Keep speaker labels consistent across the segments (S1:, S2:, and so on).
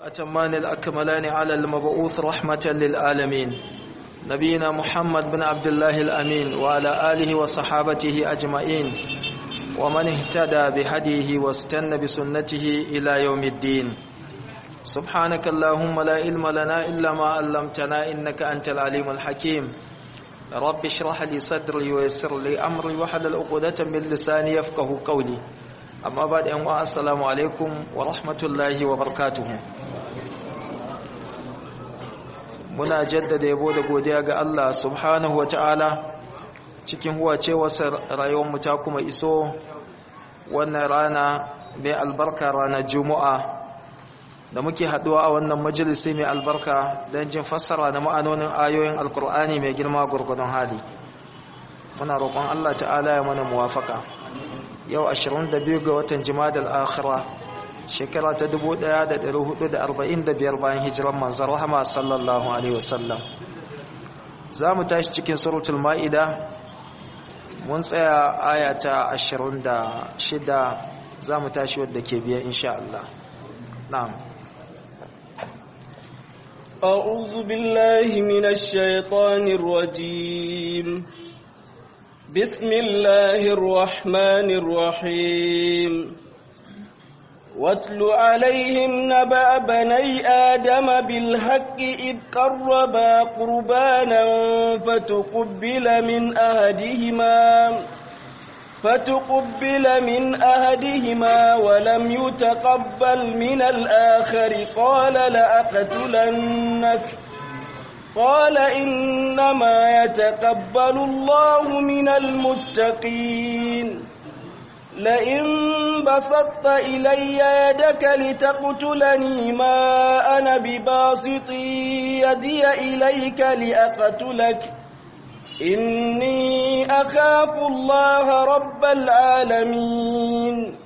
S1: أتمان الأكملان على المبعوث رحمة للعالمين نبينا محمد بن عبد الله الأمين وعلى آله وصحابته أجمعين ومن اهتدى بهديه واستنى بسنته إلى يوم الدين سبحانك اللهم لا علم لنا إلا ما علمتنا إنك أنت العليم الحكيم رب اشرح لي صدري ويسر لي أمري وحلل عقدة من لساني يفقه قولي amma ba da yanwa assalamu alaikum wa rahmatullahi wa barakatuhu muna jaddada yabo da godiya ga Allah subhanahu wa ta'ala cikin huwacewarsa rayuwarmu ta kuma iso wannan rana mai albarka ranar juma'a da muke haduwa a wannan majalisi mai albarka don jin fassara da ma'anonin ayoyin alkur'ani mai girma gurgudun hali muna roƙon Allah ta'ala ya mana muwafaka yau 22 ga watan jimadal akhira shekara ta 1445 bayan hijiran manzon rahama sallallahu alaihi wasallam za mu tashi cikin suratul ma'ida mun tsaya aya ta 26 za mu tashi wadda ke biya insha Allah na'am
S2: أعوذ بالله من الشيطان الرجيم بسم الله الرحمن الرحيم واتل عليهم نبأ بني آدم بالحق إذ قربا قربانا فتقبل من أهدهما فتقبل من أهدهما ولم يتقبل من الآخر قال لأقتلنك قال إنما يتقبل الله من المتقين لئن بسطت إلي يدك لتقتلني ما أنا بباسط يدي إليك لأقتلك إني أخاف الله رب العالمين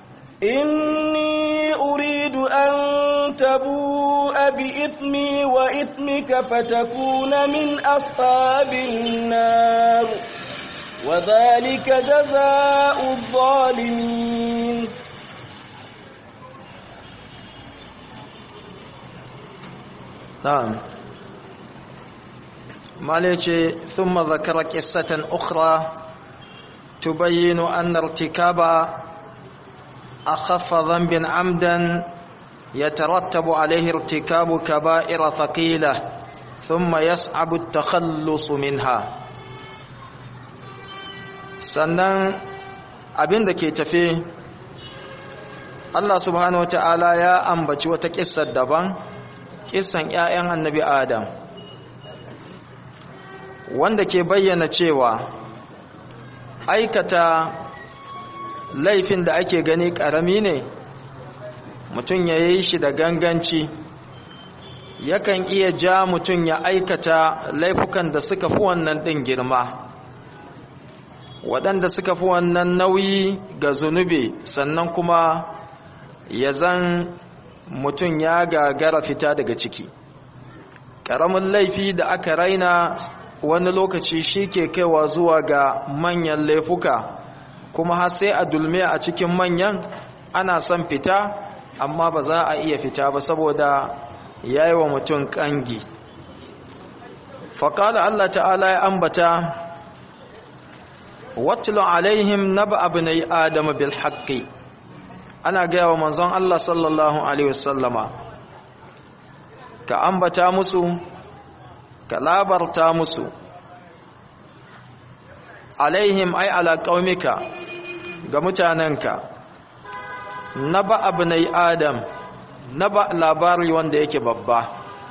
S2: إني أريد أن تبوء بإثمي وإثمك فتكون من أصحاب النار وذلك جزاء الظالمين
S1: نعم مالك ثم ذكر قصة أخرى تبين أن ارتكاب أخف ذنب عمدا يترتب عليه ارتكاب كبائر ثقيلة ثم يصعب التخلص منها sannan abin da ke tafe Allah subhanahu wata'ala ya ambaci wata kissar daban kissan 'ya'yan annabi Adam wanda ke bayyana cewa aikata laifin da ake gani ƙarami ne mutum ya yi shi da ganganci yakan iya ja mutum ya aikata laifukan da suka fi wannan ɗin girma waɗanda suka fi wannan nauyi ga zunubi sannan kuma ya zan mutum ya gagara fita daga ciki ƙaramin laifi da aka raina wani lokaci shi ke kaiwa zuwa ga manyan laifuka kuma har sai a dulme a cikin manyan ana son fita amma ba za a iya fita ba saboda ya yi wa mutum ƙangi faƙala Allah ta'ala ya ambata watlu alaihim naba abnai adam bil haqqi ana gaya wa manzon Allah sallallahu alaihi wasallama ka ambata musu ka labarta musu alaihim ay ala qaumika ga mutanenka naba abnai adam naba labari wanda yake babba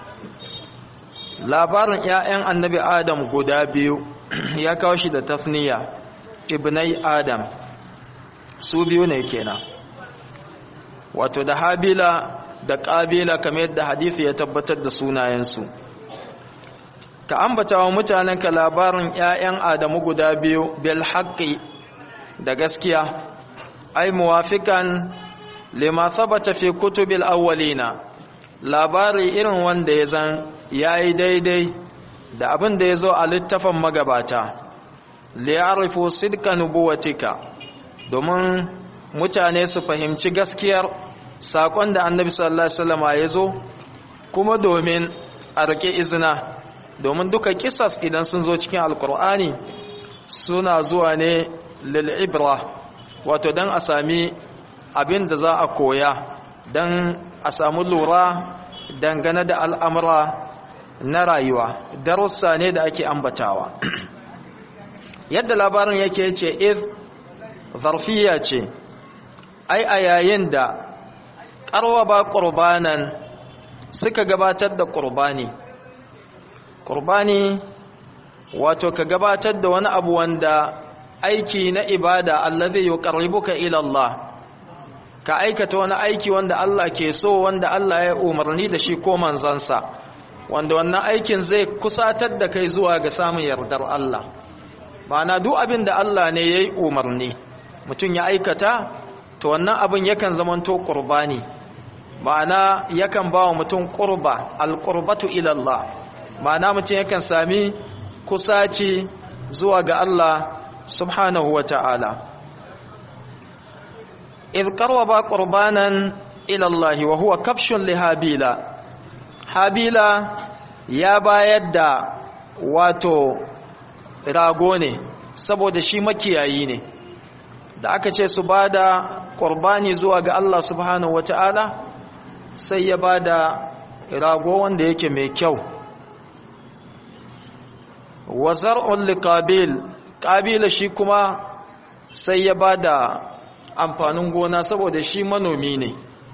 S1: labarin ƴaƴan annabi adam guda biyu ya kawo shi da tafniya ibnai adam su biyu ne kenan wato da habila da ƙabila kamar yadda hadithi ya tabbatar da sunayensu ka ambata wa mutanenka labarin 'ya'yan adamu guda biyu bil haqqi da gaskiya ai muwafikan lima thabata fi kutubil awwalina labari irin wanda ya zan yayi daidai da abin da ya zo a littafin magabata liyarifu sidka nubuwatika domin mutane su fahimci gaskiyar saƙon da annabi sallallahu alaihi wasallama ya zo kuma domin a rike izina domin duka kisas idan sun zo cikin alkur'ani suna zuwa ne lil'ibra wato don a sami abin da za a koya don a samu lura dangane da al'amura na rayuwa darussa ne da ake ambatawa yadda labarin yake ce if zarfiya ce ai a yayin da ƙarwaba ƙurbanan suka gabatar da ƙurbani ƙurbani wato ka gabatar da wani abu wanda aiki na ibada allazi yuqarribuka ila Allah ka aikata wani aiki wanda Allah ke so wanda Allah ya umarni da shi ko manzansa wanda wannan aikin zai kusatar da kai zuwa ga samun yardar Allah ma'ana duk abin da Allah ne yayi umarni mutum ya aikata to wannan abin yakan zamanto qurbani ma'ana yakan ba wa mutum qurba alqurbatu ila Allah ma'ana mutum yakan sami kusaci zuwa ga Allah subhanahu wa ta'ala idh qarraba qurbanan ila Allah wa huwa kafshun li habila habila ya bayar da wato rago ne saboda shi makiyayi ne da aka ce su bada qurbani zuwa ga Allah subhanahu wa ta'ala sai ya bada rago wanda yake mai kyau wa zar'un liqabil qabila shi kuma sai ya bada amfanin gona saboda shi manomi ne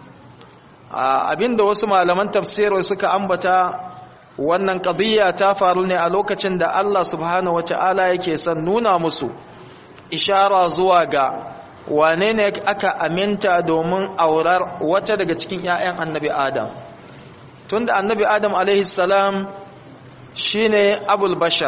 S1: abinda wasu malaman tafsirai suka ambata wannan qadiyya ta faru ne a lokacin da Allah subhanahu wataala yake son nuna musu ishara zuwa ga wane ne aka aminta domin aurar wata daga cikin ƴaƴan annabi Adam tunda annabi Adam alaihi salam shine abul bashar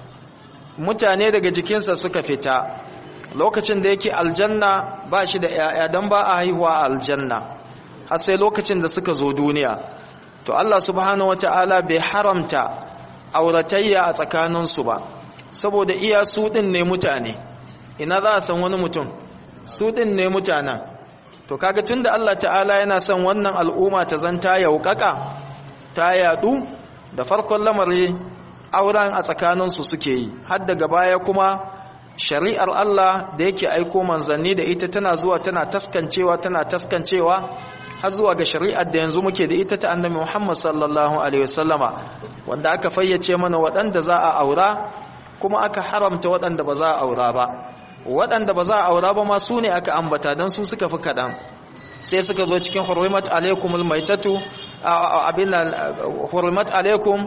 S1: mutane daga jikinsa suka fita lokacin da yake aljanna ba shi da ‘ya'ya don ba a haihuwa a aljanna har sai lokacin da suka zo duniya to Allah subhanahu wata'ala bai haramta auratayya a tsakaninsu ba saboda iya su ɗin ne mutane ina za a san wani mutum su ɗin ne mutanen to kaga tun da Allah ta'ala yana son wannan al'umma ta zanta yaukaka ta yadu da farkon lamari auren a tsakaninsu suke yi har daga baya kuma shari'ar Allah da yake aiko manzanni da ita tana zuwa tana taskancewa tana taskancewa har zuwa ga shari'ar da yanzu muke da ita ta annabi Muhammad sallallahu alaihi wasallama wanda aka fayyace mana waɗanda za a aura kuma aka haramta waɗanda ba za a aura ba waɗanda ba za a aura ba ma su ne aka ambata don su suka fi kaɗan sai suka zo cikin hurrimat alaikumul maitatu abin hurrimat alaikum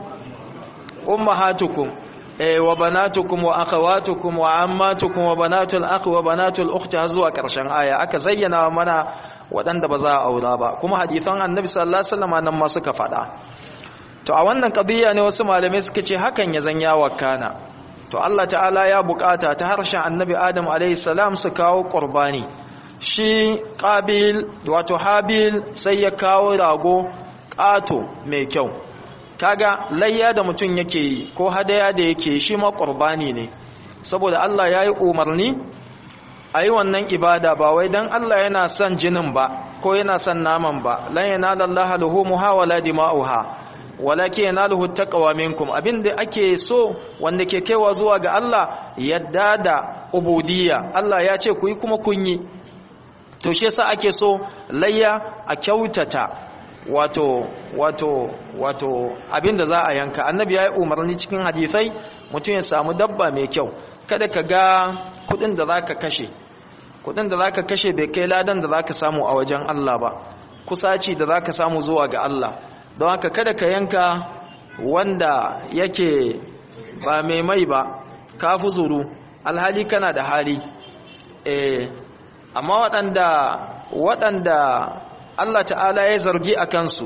S1: ummahatukum wa banatukum wa akhawatukum wa ammatukum wa banatul akhi wa banatul ukhti har zuwa karshen aya aka zayyana mana waɗanda ba za a aura ba kuma hadisan annabi sallallahu alaihi wasallam nan ma suka faɗa to a wannan qadiyya ne wasu malamai suka ce hakan ya zanya wakana to Allah ta'ala ya bukata ta harshen annabi Adam alaihi salam su kawo qurbani shi qabil wato habil sai ya kawo rago ƙato mai kyau kaga layya da mutum yake yi ko hadaya da yake shi ma qurbani ne saboda Allah ya yi umarni a yi wannan ibada ba wai don Allah yana son jinin ba ko yana son naman ba lan yanala Allah luhumuha wala dima'uha walakin yanaluhu taqwa minkum abinda ake so wanda ke kaiwa zuwa ga Allah yadda da ubudiyya Allah ya ce ku yi kuma kun yi to shi yasa ake so layya a kyautata wato wato wato abinda za a yanka annabi ya yi umarni cikin hadisai mutum ya samu dabba mai kyau kada ka ga kudin da zaka kashe kudin da zaka kashe bai kai ladan da zaka samu a wajen Allah ba kusaci da zaka samu zuwa ga Allah don haka kada ka yanka wanda yake ba mai mai ba ka fi zuru alhali kana da hali eh amma waɗanda waɗanda Allah ta'ala ya zargi a kansu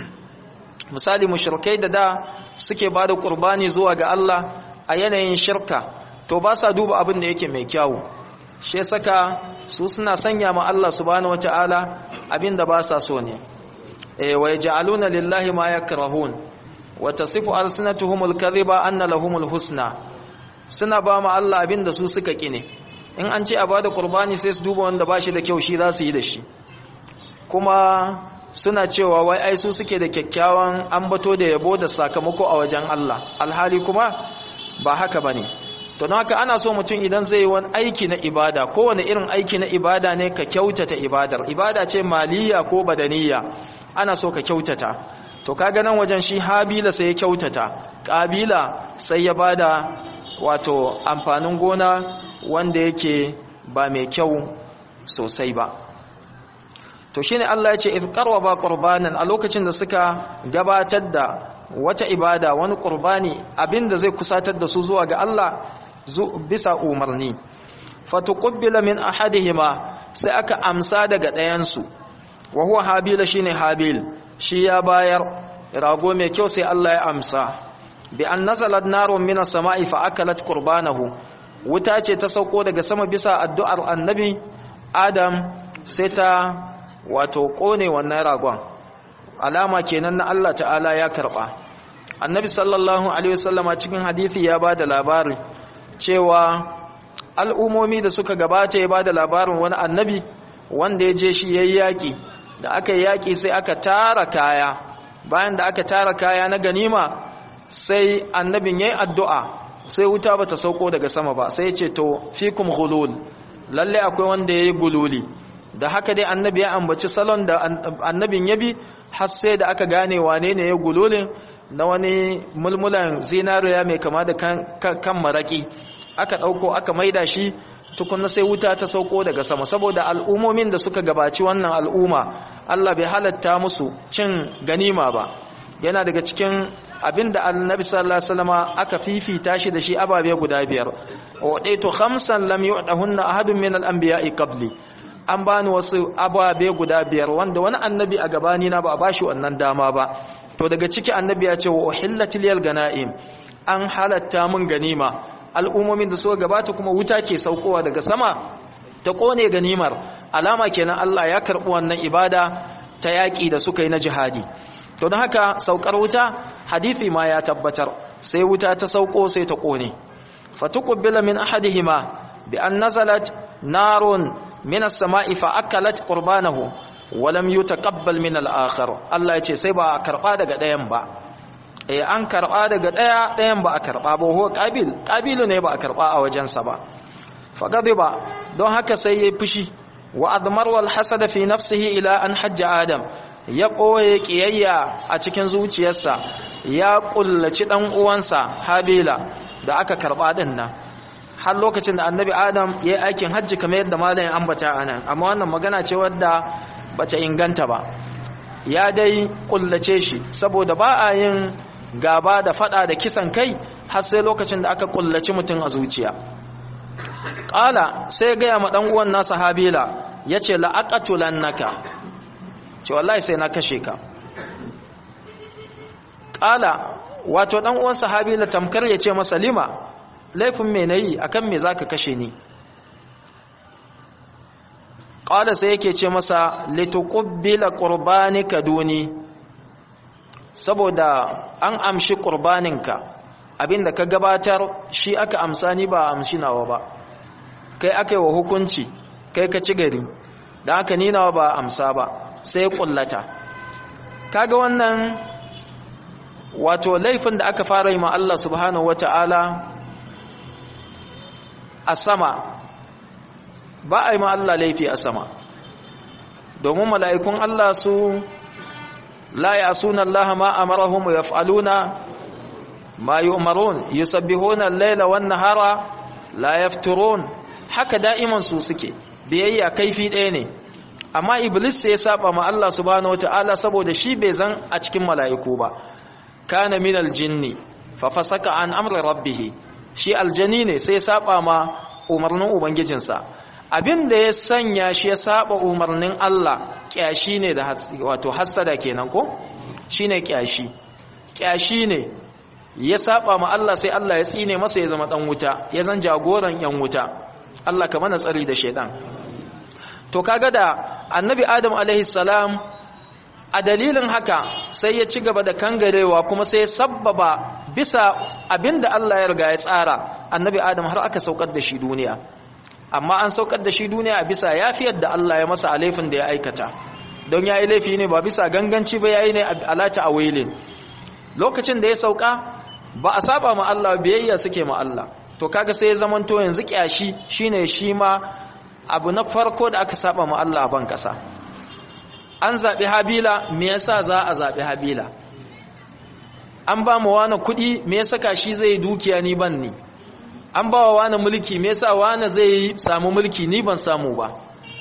S1: misali mushrikai da da suke ba da ƙurbani zuwa ga Allah a yanayin shirka to ba sa duba abin da yake mai kyawu shi saka su suna sanya ma Allah subhanahu wata'ala abin da ba sa so ne eh wa yaj'aluna lillahi ma yakrahun wa tasifu alsinatuhumul kadhiba anna lahumul husna suna ba ma Allah abin da su suka kine in an ce a bada qurbani sai su duba wanda bashi da kyau shi za su yi da shi kuma suna cewa wai ai su suke da kyakkyawan ambato da yabo da sakamako a wajen Allah alhali kuma ba haka bane to don haka ana so mutum idan zai yi wani aiki na ibada kowane irin aiki na ibada ne ka kyautata ibadar ibada ce maliya ko badaniya ana so ka kyautata to kaga nan wajen shi habila sai ya kyautata kabila sai ya bada wato amfanin gona wanda yake ba mai kyau sosai ba to shine Allah ya ce if qarraba qurbanan a lokacin da suka gabatar da wata ibada wani qurbani abinda zai kusatar da su zuwa ga Allah bisa umarni fatuqbila min ahadihima sai aka amsa daga ɗayan su wa huwa habila shine habil shi ya bayar rago mai kyau sai Allah ya amsa bi an nazalat narun minas sama'i fa akalat qurbanahu wuta ce ta sauko daga sama bisa addu'ar annabi adam sai ta wato kone wannan ragon alama kenan na Allah ta'ala ya karba annabi sallallahu alaihi wasallama cikin hadisi ya bada labari cewa al'umomi da suka gabata ya bada labarin wani annabi wanda ya je shi yayi yaki da aka yi yaki sai aka tara kaya bayan da aka tara kaya na ganima sai annabin yayi addu'a sai wuta bata sauko daga sama ba sai ya ce to fikum ghulul lalle akwai wanda yayi gululi da haka dai annabi ya ambaci salon da annabin ya bi har sai da aka gane wane ne ya gululin na wani mulmulan zinariya mai kama da kan maraki aka ɗauko aka maida shi tukunna sai wuta ta sauko daga sama saboda al'ummomin da suka gabaci wannan al'umma Allah bai halatta musu cin ganima ba yana daga cikin abinda annabi sallallahu alaihi wasallam aka fifita shi da shi ababe guda biyar wadaitu khamsan lam yu'dahunna ahadun min al-anbiya'i qabli an bani wasu ababe guda biyar wanda wani annabi a gabani na ba a bashi wannan dama ba to daga ciki annabi ya ce wa uhillatil yal ganaim an halatta mun ganima al'ummomin da suka gabata kuma wuta ke saukowa daga sama ta kone ganimar alama kenan Allah ya karbi wannan ibada ta yaki da suka yi na jihadi to don haka saukar wuta hadisi ma ya tabbatar sai wuta ta sauko sai ta kone fatuqbila min ahadihima bi an nazalat narun min as-sama'i fa akalat qurbanahu wa lam yutaqabbal min al-akhar Allah ya ce sai ba a karba daga dayan ba eh an karba daga daya dayan ba a karba ba ho qabil qabilu ne ba a karba a wajensa ba fa ba don haka sai yayi fushi wa admar wal hasada fi nafsihi ila an hajja adam ya ɓoye ƙiyayya a cikin zuciyarsa ya ƙullaci ɗan uwansa habila da aka karɓa ɗin nan har lokacin da annabi adam ya yi aikin hajji kamar yadda malayin ambata a nan amma wannan magana ce wadda bata inganta ba ya dai ƙullace shi saboda ba a yin gaba da faɗa da kisan kai har sai lokacin da aka ƙullaci mutum a zuciya ƙala sai gaya ma ɗan uwan nasa habila ya ce la'aƙatulannaka ce wallahi sai na kashe ka ƙala wato ɗan uwan sahabi la tamkar ya ce masa lima laifin me nayi akan me zaka kashe ni ƙala sai yake ce masa lituqbila qurbanika duni saboda an amshi qurbaninka abinda ka gabatar shi aka amsa ni ba amshi nawa ba kai aka yi wa hukunci kai ka ci gari da haka ni nawa ba amsa ba sai kullata kaga wannan wato laifin da aka fara yi ma Allah subhanahu wata'ala a sama ba a yi ma Allah laifi a sama domin mala'ikun Allah su la ya'suna Allah ma amarahum yaf'aluna ma yu'marun yusabbihuna al-laila wan-nahara la yafturun haka da'iman su suke biyayya kaifi ɗaya ne amma iblis sai ya saba ma Allah subhanahu wataala saboda shi bai zan a cikin mala'iku ba kana minal jinni fa fasaka an amri rabbih shi aljani ne sai ya saba ma umarnin ubangijinsa abinda ya sanya shi ya saba umarnin Allah kyashi ne da wato hasada kenan ko shine kyashi kyashi ne ya saba ma Allah sai Allah ya tsine masa ya zama dan wuta ya zan jagoran yan wuta Allah ka mana tsari da shedan to kaga da annabi adam alaihi salam a dalilin haka sai ya ci gaba da kangarewa kuma sai ya sabbaba bisa abinda Allah ya riga ya tsara annabi adam har aka saukar da shi duniya amma an saukar da shi duniya a bisa yafiyar da Allah ya masa alaifin da ya aikata don yayi laifi ne ba bisa ganganci ba yayi ne alata awilin lokacin da ya sauka ba a saba ma Allah biyayya suke ma Allah to kaga sai ya zamanto yanzu kyashi shine shi ma abu na farko da aka saba ma Allah ban kasa an zabi habila me yasa za a zabi habila an ba mu wani kudi me yasa kashi zai dukiya ni ban ni an ba wa wani mulki me yasa wani zai samu mulki ni ban samu ba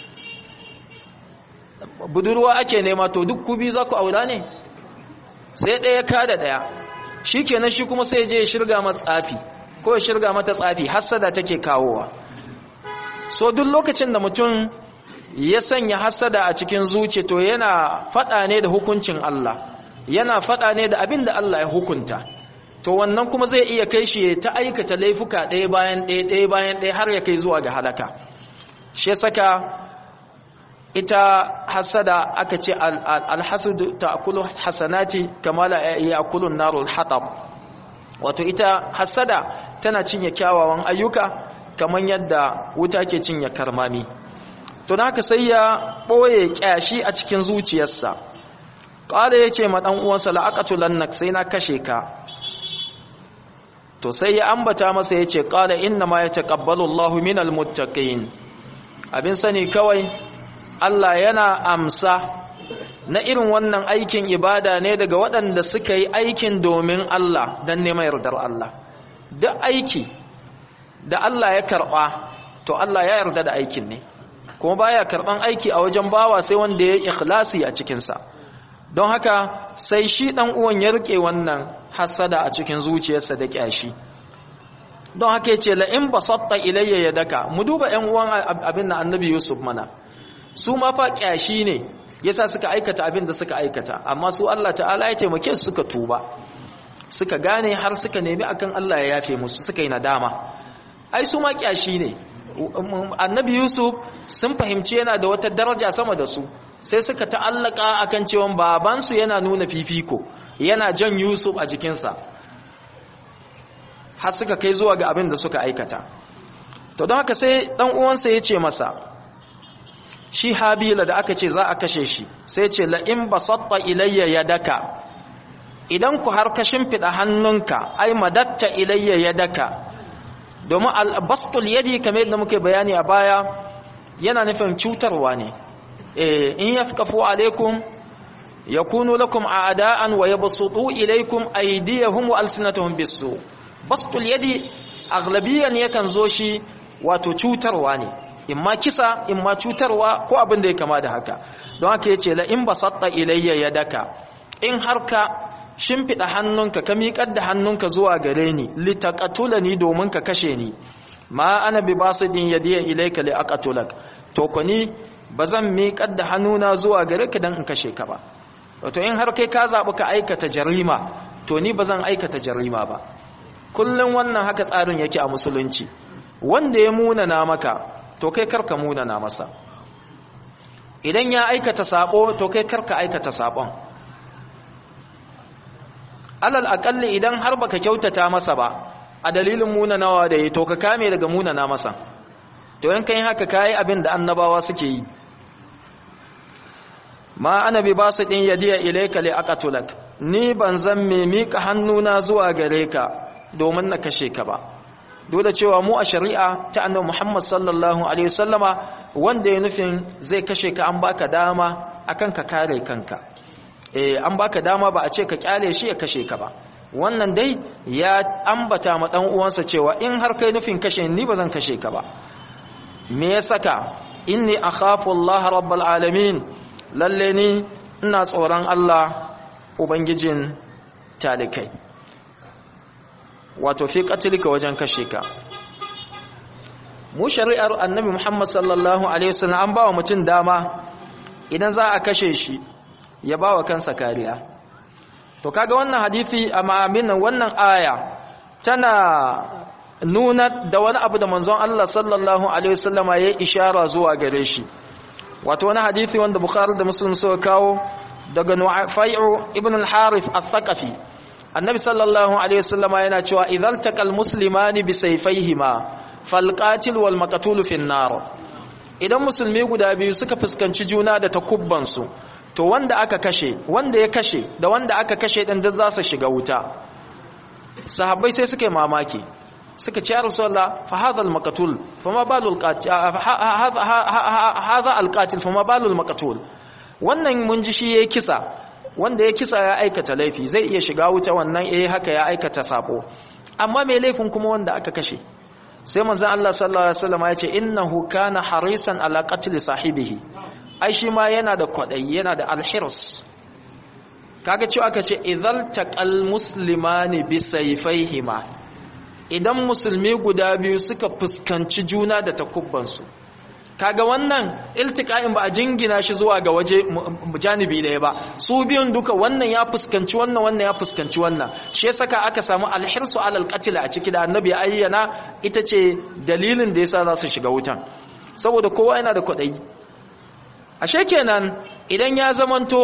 S1: budurwa ake nema to duk kubi za ku aura ne sai ɗaya ka da ɗaya shi kenan shi kuma sai je ya shirga mata tsafi ko ya shirga mata tsafi hassada take kawowa so duk lokacin da mutum ya sanya hassada a cikin zuci to yana faɗa ne da hukuncin Allah yana faɗa ne da abin da Allah ya hukunta to wannan kuma zai iya kai shi ta aikata laifuka ɗaya bayan ɗaya ɗaya bayan ɗaya har ya kai zuwa ga halaka shi saka ita hasada aka ce alhasudu ta'kulu hasanati kama la ya'kulu an-narul hatab wato ita hasada tana cinye kyawawan ayyuka kaman yadda wuta ke cinye karmami to haka sai ya boye kyashi a cikin zuciyarsa qala yace ma dan uwansa la'aqatulannak sai na kashe ka to sai ya ambata masa yace qala inna ma yataqabbalu Allahu minal muttaqin abin sani kawai Allah yana amsa na irin wannan aikin ibada ne daga waɗanda suka yi aikin domin Allah don neman yardar Allah duk aiki da Allah ya karɓa to Allah ya yarda da aikin ne kuma baya karɓan aiki a wajen bawa sai wanda ya yi ikhlasi a cikinsa don haka sai shi ɗan uwan ya riƙe wannan hasada a cikin zuciyarsa da ƙyashi don haka ya ce la'in basatta ilayya ya daka mu duba ‘yan uwan abin na annabi yusuf mana su ma fa kyashi ne yasa suka aikata abin da suka aikata amma su Allah ta'ala ya taimake su suka tuba suka gane har suka nemi akan Allah ya yafe musu suka yi nadama ai su ma kyashi ne annabi yusuf sun fahimci yana da wata daraja sama da su sai suka ta'allaka akan cewa babansu yana nuna fifiko yana jan yusuf a jikinsa har suka kai zuwa ga abin da suka aikata to don haka sai dan uwansa ya ce masa shi habila da aka ce za a kashe shi sai ce la'in basatta ilayya yadaka idan ku har ka shimfiɗa hannunka ai madatta ilayya yadaka domin albastul yadi kamar yadda muke bayani a baya yana nufin cutarwa ne in yafkafu alaikum yakunu lakum a'da'an wa yabsutu ilaykum aydiyahum wa alsinatahum bisu bastul yadi aglabiyan yakan zo shi wato cutarwa ne imma kisa imma cutarwa ko abin da ya kama da haka don haka yace la in basatta ilayya yadaka in har ka shimfida hannunka ka miƙar da hannunka zuwa gare ni litaqatulani domin ka kashe ni ma ana bi basidin yadiya ilayka li aqatulak to ko ni bazan miƙar da hannuna zuwa gare ka dan in kashe ka ba wato in har kai ka zabi ka aikata jarima to ni bazan aikata jarima ba kullun wannan haka tsarin yake a musulunci wanda ya munana maka to kai karka munana masa idan ya aikata sabo to kai karka aikata sabon alal akalli idan har baka kyautata masa ba a dalilin munanawa da yi to ka kame daga munana masa to in kai haka kai abin da annabawa suke yi ma ana bi basu din yadiya ilayka li aqatulak ni ban zan me mika hannuna zuwa gare ka domin na kashe ka ba dole cewa mu a shari'a ta annabi Muhammad sallallahu alaihi wasallama wanda ya nufin zai kashe ka an baka dama akan ka kare kanka eh an baka dama ba a ce ka kyale shi ya kashe ka ba wannan dai ya ambata ma dan uwansa cewa in har kai nufin kashe ni ba zan kashe ka ba me ya saka inni akhafu Allah rabbul alamin lalle ni ina tsoron Allah ubangijin talikai wato fi katilika wajen kashe ka mu shari'ar annabi Muhammad sallallahu alaihi wasallam an bawa mutum dama idan za a kashe shi ya bawa kansa kariya to kaga wannan hadisi amma aminan wannan aya tana nuna da wani abu da manzon Allah sallallahu alaihi wasallama ya ishara zuwa gare shi wato wani hadisi wanda Bukhari da Muslim suka kawo daga Nu'ayfu ibn al-Harith al-Thaqafi annabi sallallahu alaihi wasallama yana cewa idzal taqal muslimani bi sayfayhima falqatil wal maqtul fi nar idan musulmi guda biyu suka fuskanci juna da takubban su to wanda aka kashe wanda ya kashe da wanda aka kashe din duk za su shiga wuta sahabbai sai suka yi mamaki suka ce ya rasulullah fa hadha al-maqtul fa ma balul qatil hadha al-qatil fa ma balul maqtul wannan mun ji shi yayi kisa wanda ya kisa ya aikata laifi zai iya shiga wuta wannan eh haka ya aikata sabo amma mai laifin kuma wanda aka kashe sai manzon Allah sallallahu alaihi wasallam ya ce innahu kana harisan ala qatl sahibihi ai shi ma yana da kwadayi yana da alhirs kaga cewa aka ce idhal taqal muslimani bi sayfayhima idan musulmi guda biyu suka fuskanci juna da takubbansu kaga wannan iltiqa'in ba a jingina shi zuwa ga waje janibi ɗaya ba su biyun duka wannan ya fuskanci wannan wannan ya fuskanci wannan shi ya saka aka samu alhirsu alal qatl a ciki da annabi ayyana ita ce dalilin da yasa za su shiga wutan saboda kowa yana da kwaɗayi ashe kenan idan ya zamanto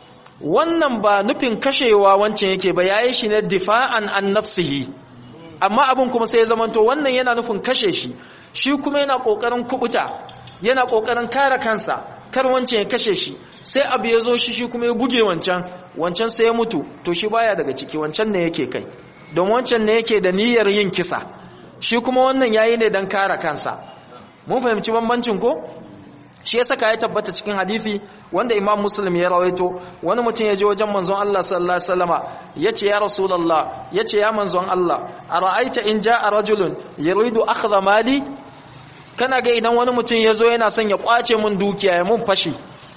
S1: wannan ba nufin kashewa wancan yake ba yayi shi ne difa'an an nafsihi amma abin kuma sai ya zamanto wannan yana nufin kashe shi shi kuma yana kokarin kubuta yana kokarin kare kansa kar wancan ya kashe shi sai abu ya zo shi shi kuma ya buge wancan wancan sai ya mutu to shi baya daga ciki wancan ne yake kai don wancan ne yake da niyyar yin kisa shi kuma wannan yayi ne dan kare kansa mun fahimci bambancin ko shi ya saka ya tabbata cikin hadisi wanda imam muslim ya rawaito wani mutum ya je wajen manzon Allah sallallahu alaihi wasallama yace ya rasulullah yace ya manzon Allah ara'aita in ja'a rajulun yuridu akhdha mali kana ga idan wani mutum ya zo yana son ya kwace mun dukiya ya mun fashi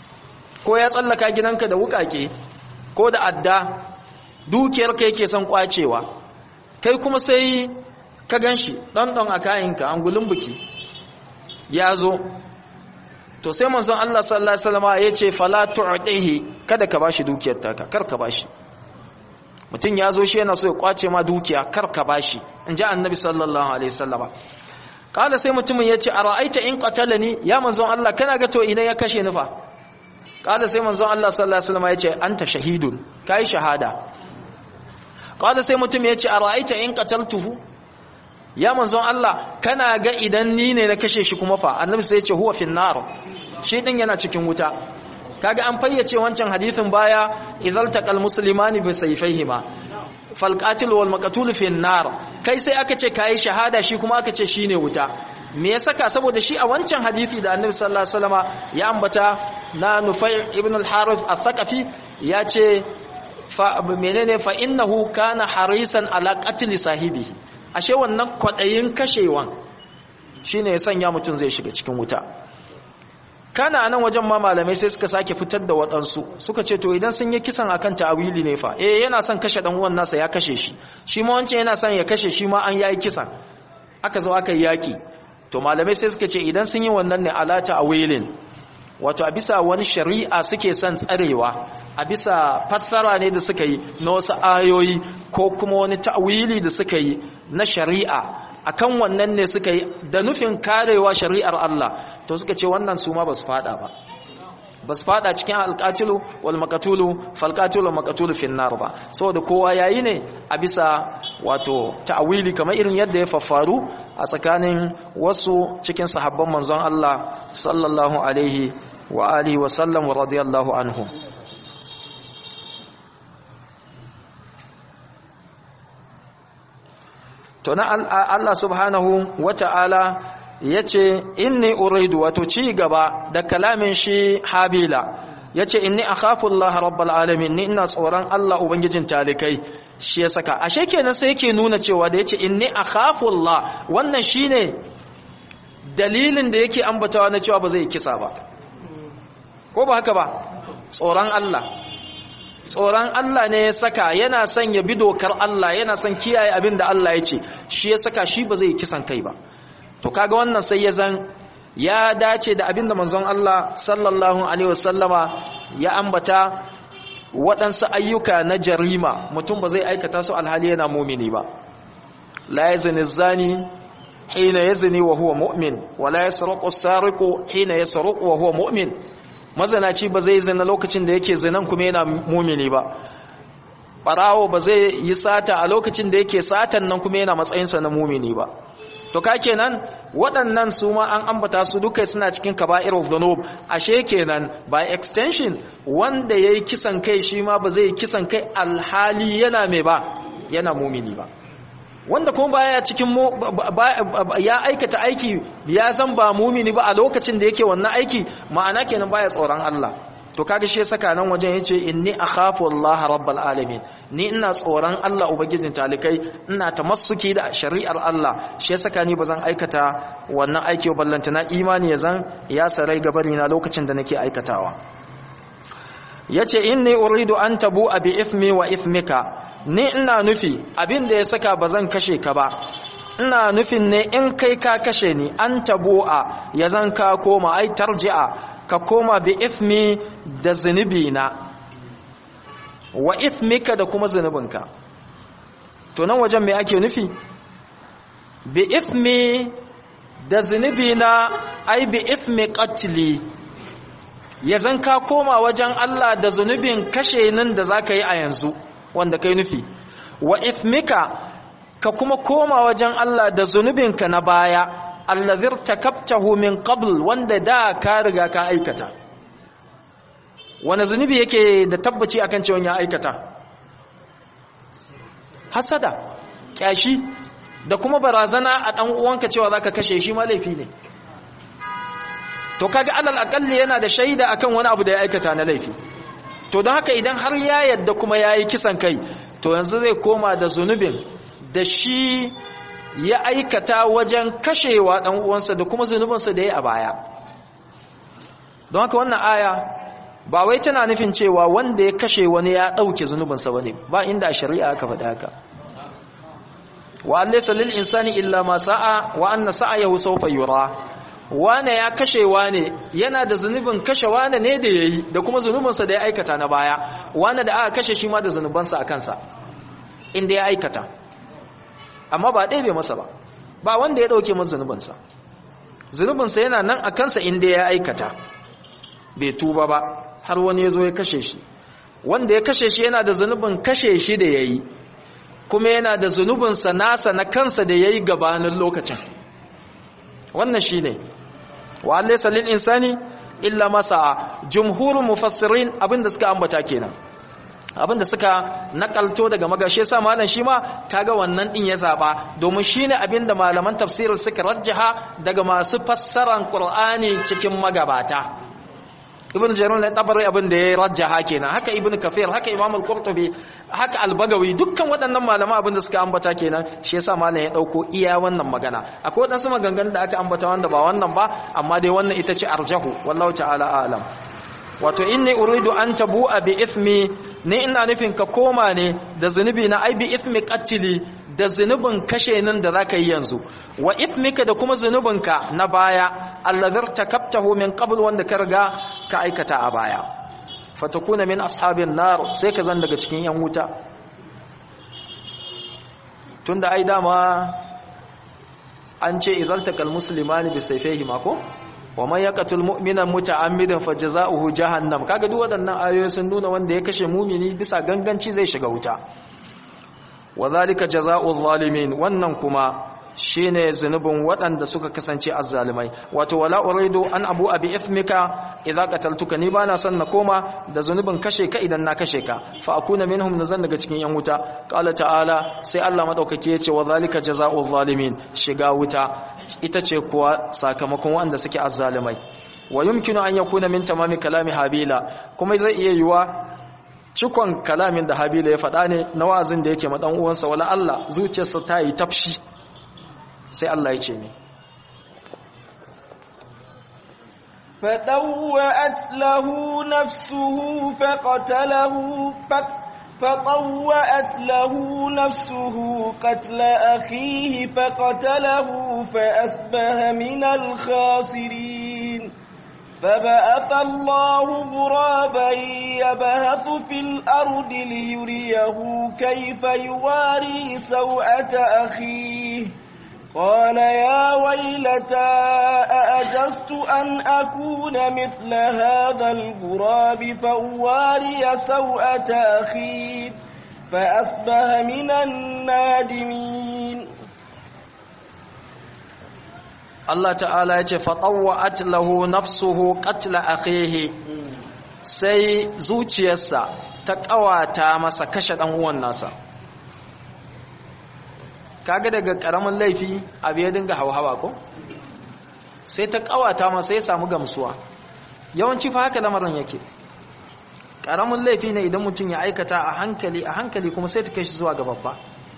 S1: ko ya tsallaka gidanka da wukake ko da adda dukiyar ka yake son kwacewa kai kuma sai ka ganshi dan dan a kayanka angulun buki ya zo to sai manzon Allah sallallahu alaihi wasallam ya ce fala tu'tihi kada ka bashi dukiyar taka kar ka bashi mutum ya zo shi yana so ya kwace ma dukiya kar ka bashi in ji annabi sallallahu alaihi wasallam kala sai mutumin ya ce a ra'aita in qatalani ya manzon Allah kana ga to idan ya kashe ni fa kala sai manzon Allah sallallahu alaihi wasallam ya ce anta shahidun kai shahada kala sai mutum ya ce a ra'aita in qataltuhu ya manzon Allah kana ga idan ni ne na kashe shi kuma fa annabi sai ya ce huwa fin nar shi din yana cikin wuta kaga an fayyace wancan hadisin baya idzal taqal muslimani bi sayfayhima fal qatil wal maqtul fin nar kai sai aka ce kai shahada shi kuma aka ce shine wuta me ya saka saboda shi a wancan hadisi da annabi sallallahu alaihi wasallama ya ambata na nufai ibn al-harith al-thaqafi ya ce fa menene fa innahu kana harisan ala qatl sahibihi ashe wannan kwadayin kashewan shine ya sanya mutun zai shiga cikin wuta kana nan wajen ma malamai sai suka sake fitar da waɗansu suka ce to idan sun yi kisan akan ta'awili ne fa eh yana son kashe dan uwan nasa ya kashe shi shi ma wancan yana son ya kashe shi ma an yayi kisan aka zo aka yi yaki to malamai sai suka ce idan sun yi wannan ne ala ta'awilin wato a bisa wani shari'a suke son tsarewa a bisa fassara ne da suka yi na wasu ayoyi ko kuma wani ta'awili da suka yi na shari'a akan wannan ne suka yi da nufin karewa shari'ar Allah to suka ce wannan su ma ba su fada ba ba su fada cikin alƙatilu wal makatulu falƙatilu wal makatulu fin nar ba saboda kowa yayi ne a bisa wato ta'awili kamar irin yadda ya faffaru a tsakanin wasu cikin sahabban manzon Allah sallallahu alaihi wa alihi wa sallam wa radiyallahu anhu to na Allah subhanahu wata'ala yace inni uridu wato ci gaba da kalamin shi habila yace inni akhafu Allah rabbul alamin ni ina tsoron Allah ubangijin talikai shi ya saka ashe kenan sai yake nuna cewa da yace inni akhafu Allah wannan shine dalilin da yake ambatawa na cewa ba zai kisa ba ko ba haka ba tsoron Allah tsoron Allah ne ya saka yana son ya bi dokar Allah yana son kiyaye abin da Allah ya ce shi ya saka shi ba zai kisan kai ba to kaga wannan sai ya zan ya dace da abin da manzon Allah sallallahu alaihi wasallama ya ambata waɗansu ayyuka na jarima mutum ba zai aikata su alhali yana mumini ba la yazni zani hina yazni wa huwa mu'min wa la yasraqu as-sariqu hina yasraqu wa huwa mu'min mazanaci ba zai zina lokacin da yake zinan kuma yana mumini ba barawo ba zai yi sata a lokacin da yake satan nan kuma yana matsayinsa na mumini ba to ka kenan waɗannan su ma an ambata su duka suna cikin kaba'irul dhunub ashe kenan by extension wanda yayi kisan kai shi ma ba zai kisan kai alhali yana mai ba yana mumini ba wanda kuma baya cikin ya aikata aiki ya zan ba mumini ba a lokacin da yake wannan aiki ma'ana kenan baya tsoron Allah to kaga shi saka nan wajen yace inni akhafu Allah rabbal alamin ni ina tsoron Allah ubangijin talikai ina tamassuki da shari'ar Allah shi saka ni bazan aikata wannan aiki ballanta na imani ya zan ya sarai gabari na lokacin da nake aikatawa yace inni uridu an tabu bi ithmi wa ithmika ni ina nufi abin da ya saka bazan kashe ka ba ina nufin ne in kai ka kashe ni an tabu'a ya zan ka koma ai tarji'a ka koma bi ithmi da zunubi na wa ithmika da kuma zunubinka to nan wajen me ake nufi bi ithmi da zunubi na ai bi ithmi qatli ya zan ka koma wajen Allah da zunubin kashe nan da zaka yi a yanzu wanda kai nufi wa ithmika ka kuma koma wajen Allah da zunubinka na baya allazir takabtahu min qabl wanda da ka riga ka aikata wani zunubi yake da tabbaci akan cewa ya aikata hasada kyashi da kuma barazana a dan uwanka cewa zaka kashe shi ma laifi ne to kaga alal aqalli yana da shaida akan wani abu da ya aikata na laifi to don haka idan har ya yadda kuma yayi kisan kai to yanzu zai koma da zunubin da shi ya aikata wajen kashewa ɗan uwansa da kuma zunubinsa da ya a baya don haka wannan aya ba wai tana nufin cewa wanda ya kashe wani ya ɗauke zunubinsa wani ba inda a shari'a aka faɗa haka wa allaisa lil insani illa ma sa'a wa anna sa'ayahu sawfa yura wane ya kashe wane yana da zunubin kashe wane ne da yayi da kuma zunubinsa da ya aikata na baya wane da aka kashe shi ma da zunubansa a kansa inda ya aikata amma ba ɗaya bai masa ba ba wanda ya ɗauke masa zunubinsa zunubinsa yana nan a kansa inda ya aikata bai tuba ba har wani ya zo ya kashe shi wanda ya kashe shi yana da zunubin kashe shi da ya yi kuma yana da zunubinsa nasa na kansa da ya yi gabanin lokacin wannan shi ne wa allai salil insani illa masa jumhurin mufassirin abinda suka ambata kenan abinda suka nakalto daga magashe sa malam shi ma kaga wannan din ya zaba domin shine abinda malaman tafsirin suka rajjaha daga masu fassaran qur'ani cikin magabata ibn jarir ne tabari abinda ya rajjaha kenan haka ibn kafir haka imam al-qurtubi haka al-bagawi dukkan waɗannan malama abinda suka ambata kenan shi yasa malam ya dauko iya wannan magana akwai wadansu maganganun da aka ambata wanda ba wannan ba amma dai wannan ita ce arjahu wallahu ta'ala a'lam wato inni uridu an tabu'a bi ithmi ne ina nufin ka koma ne da zunubi na ai bi ithmi qatli da zunubin kashe nan da zaka yi yanzu wa ithmika da kuma zunubinka na baya allazir takabtahu min qabl wanda ka riga ka aikata a baya fatakuna min ashabin nar sai ka zan daga cikin yan wuta tunda ai dama an ce idan takal muslimani bi sayfihi mako wa man yaqtul mu'mina muta'ammidan fajza'uhu jahannam kaga duk waɗannan ayoyi sun nuna wanda ya kashe mumini bisa ganganci zai shiga wuta wa zalika jazaa'u zalimin wannan kuma shine zunubin waɗanda suka kasance azzalimai wato wala uridu an abu abi ithmika idza qataltuka ni bana son na koma da zunubin kashe ka idan na kashe ka fa akuna minhum nazan daga cikin yan wuta qala ta'ala sai Allah madaukake yace wa zalika jazaa'u zalimin shiga wuta ita ce kuwa sakamakon waɗanda suke azzalimai wa yumkinu an yakuna min tamami kalami habila kuma zai iya yiwa cikon kalamin da habila ya faɗa ne na wa'azin da yake ma dan uwansa wala Allah zuciyarsa ta yi tafshi sai Allah ya ce ne
S2: فطوأت له نفسه فقتله فطوأت له نفسه قتل أخيه فقتله فأسبه من الخاسرين فبعث الله غرابا يبهث في الأرض ليريه كيف يواري سوءة أخيه قال يا ويلتى أأجزت أن أكون مثل هذا الغراب فأواري سوءة أخي فأصبح من النادمين
S1: Allah ta'ala ya ce fatawwa'at lahu nafsuhu qatla akhihi sai zuciyarsa ta kawata masa kashe dan uwan nasa kaga daga karamin laifi abu ya dinga hauhawa ko sai ta kawata masa ya samu gamsuwa yawanci fa haka lamarin yake karamin laifi ne idan mutum ya aikata a hankali a hankali kuma sai ta kai shi zuwa ga babba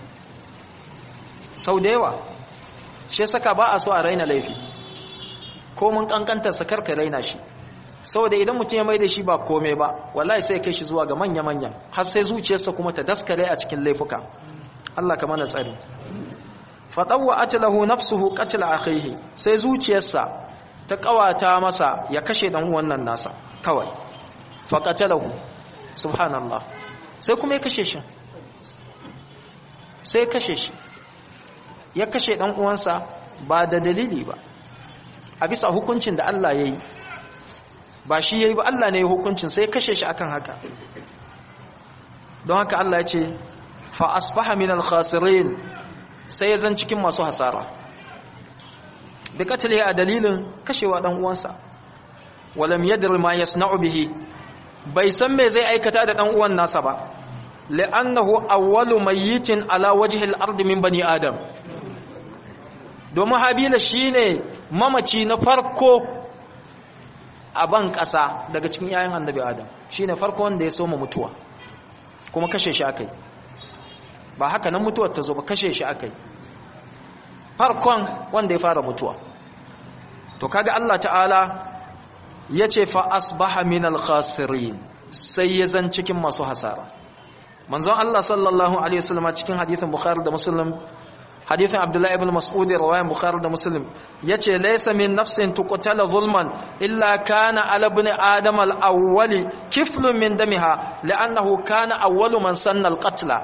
S1: sau da yawa shi saka ba a so a raina laifi ko mun kankanta sakar ka raina shi saboda idan mutum ya mai da shi ba kome ba wallahi sai kai shi zuwa ga manya-manyan har sai zuciyarsa kuma ta daskare a cikin laifuka Allah ka mana tsari fadawwa atlahu nafsuhu qatl akhihi sai zuciyarsa ta kawata masa ya kashe dan uwan nan nasa kawai faqatalahu subhanallah sai kuma ya kashe shi sai ya kashe shi ya kashe dan uwansa ba da dalili ba a bisa hukuncin da Allah yayi ba shi yayi ba Allah ne ya hukuncin sai ya kashe shi akan haka don haka Allah ya ce fa asbaha min al-khasirin sai ya zan cikin masu hasara bi katale a dalilin kashewa dan uwansa walam yadri ma yasna'u bihi bai san me zai aikata da dan uwan nasa ba li'annahu awwalu mayyitin ala wajhi al-ard min bani adam domin habila shine mamaci na farko a ban kasa daga cikin yayin annabi adam shine farko wanda ya soma mutuwa kuma kashe shi akai ba haka nan mutuwar ta zo ba kashe shi akai farkon wanda ya fara mutuwa to kaga Allah ta'ala yace fa asbaha minal khasirin sai ya zan cikin masu hasara manzon Allah sallallahu alaihi wasallam cikin hadisin bukhari da muslim hadithin abdullah ibn mas'ud riwayan bukhari da muslim yace laysa min nafsin tuqtala zulman illa kana ala ibn adam al-awwali kiflun min damiha li'annahu kana awwalu man sanna al-qatla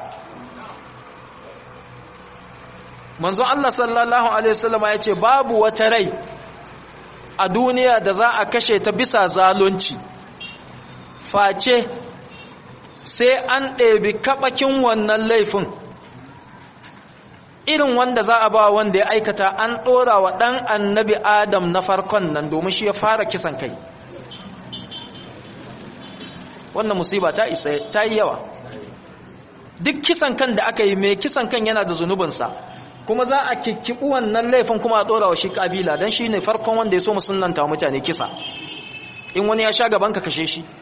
S1: manzo Allah sallallahu alaihi wasallam ya ce babu wata rai a duniya da za a kashe ta bisa zalunci face sai an ɗebi kaɓakin wannan laifin irin wanda za a ba wanda ya aikata an ɗora wa ɗan annabi adam na farkon nan domin shi ya fara kisan kai wannan musiba ta isa ta yi yawa duk kisan kan da aka yi mai kisan kan yana da zunubinsa kuma za a kikkiɓi wannan laifin kuma a ɗora wa shi ƙabila don shi ne farkon wanda ya so musulunta mutane kisa in wani ya sha gaban ka kashe shi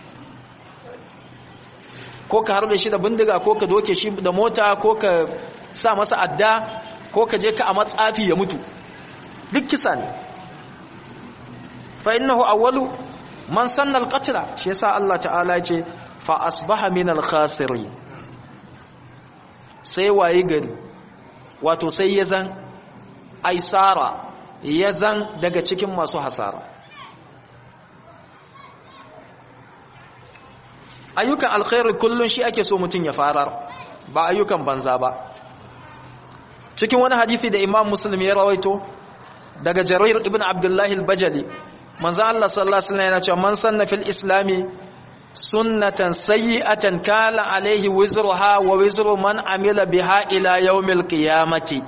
S1: ko ka harbe shi da bindiga ko ka doke shi da mota ko ka sa masa adda ko ka je ka a matsafi ya mutu duk kisa ne fa innahu awwalu man sanna al-qatla shi yasa Allah ta'ala ya ce fa asbaha min al-khasirin sai waye gari wato sai ya zan aisara ya zan daga cikin masu hasara ayyukan alkhairi kullun shi ake so mutum ya farar ba ayyukan banza ba cikin wani hadisi da imam muslim ya rawaito daga jarir ibn abdullahi al-bajali manzo Allah sallallahu alaihi wasallam yana cewa man sanna fil islami sunnatan sayyi'atan kala alaihi wizruha wa wizru man amila biha ila yawmil qiyamati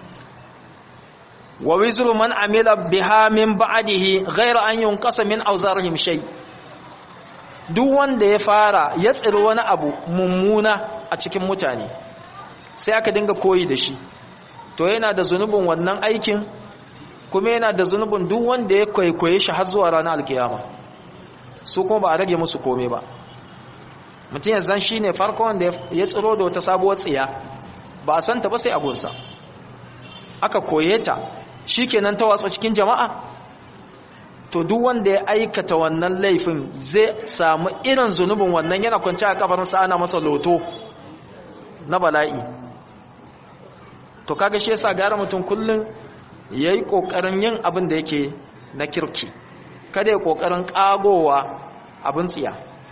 S1: wa wizru man amila biha min ba'dihi ghayra an yunqasa min awzarihim shay duk wanda ya fara ya tsiri wani abu mummuna a cikin mutane sai aka dinga koyi da shi to yana da zunubin wannan aikin kuma yana da zunubin duk wanda ya kwaikwaye shi har zuwa ranar alkiyama su kuma ba a rage musu kome ba mutum ya zan shi ne farko wanda ya tsiro da wata sabuwar tsiya ba a santa ba sai abunsa aka koye ta shi kenan ta watsa cikin jama'a to duk wanda ya aikata wannan laifin zai samu irin zunubin wannan yana kwanci a kafarinsa ana masa loto na bala'i to kaga shi yasa gara mutum kullum ya yi ƙoƙarin yin abin da yake na kirki kada ya ƙoƙarin ƙagowa abin tsiya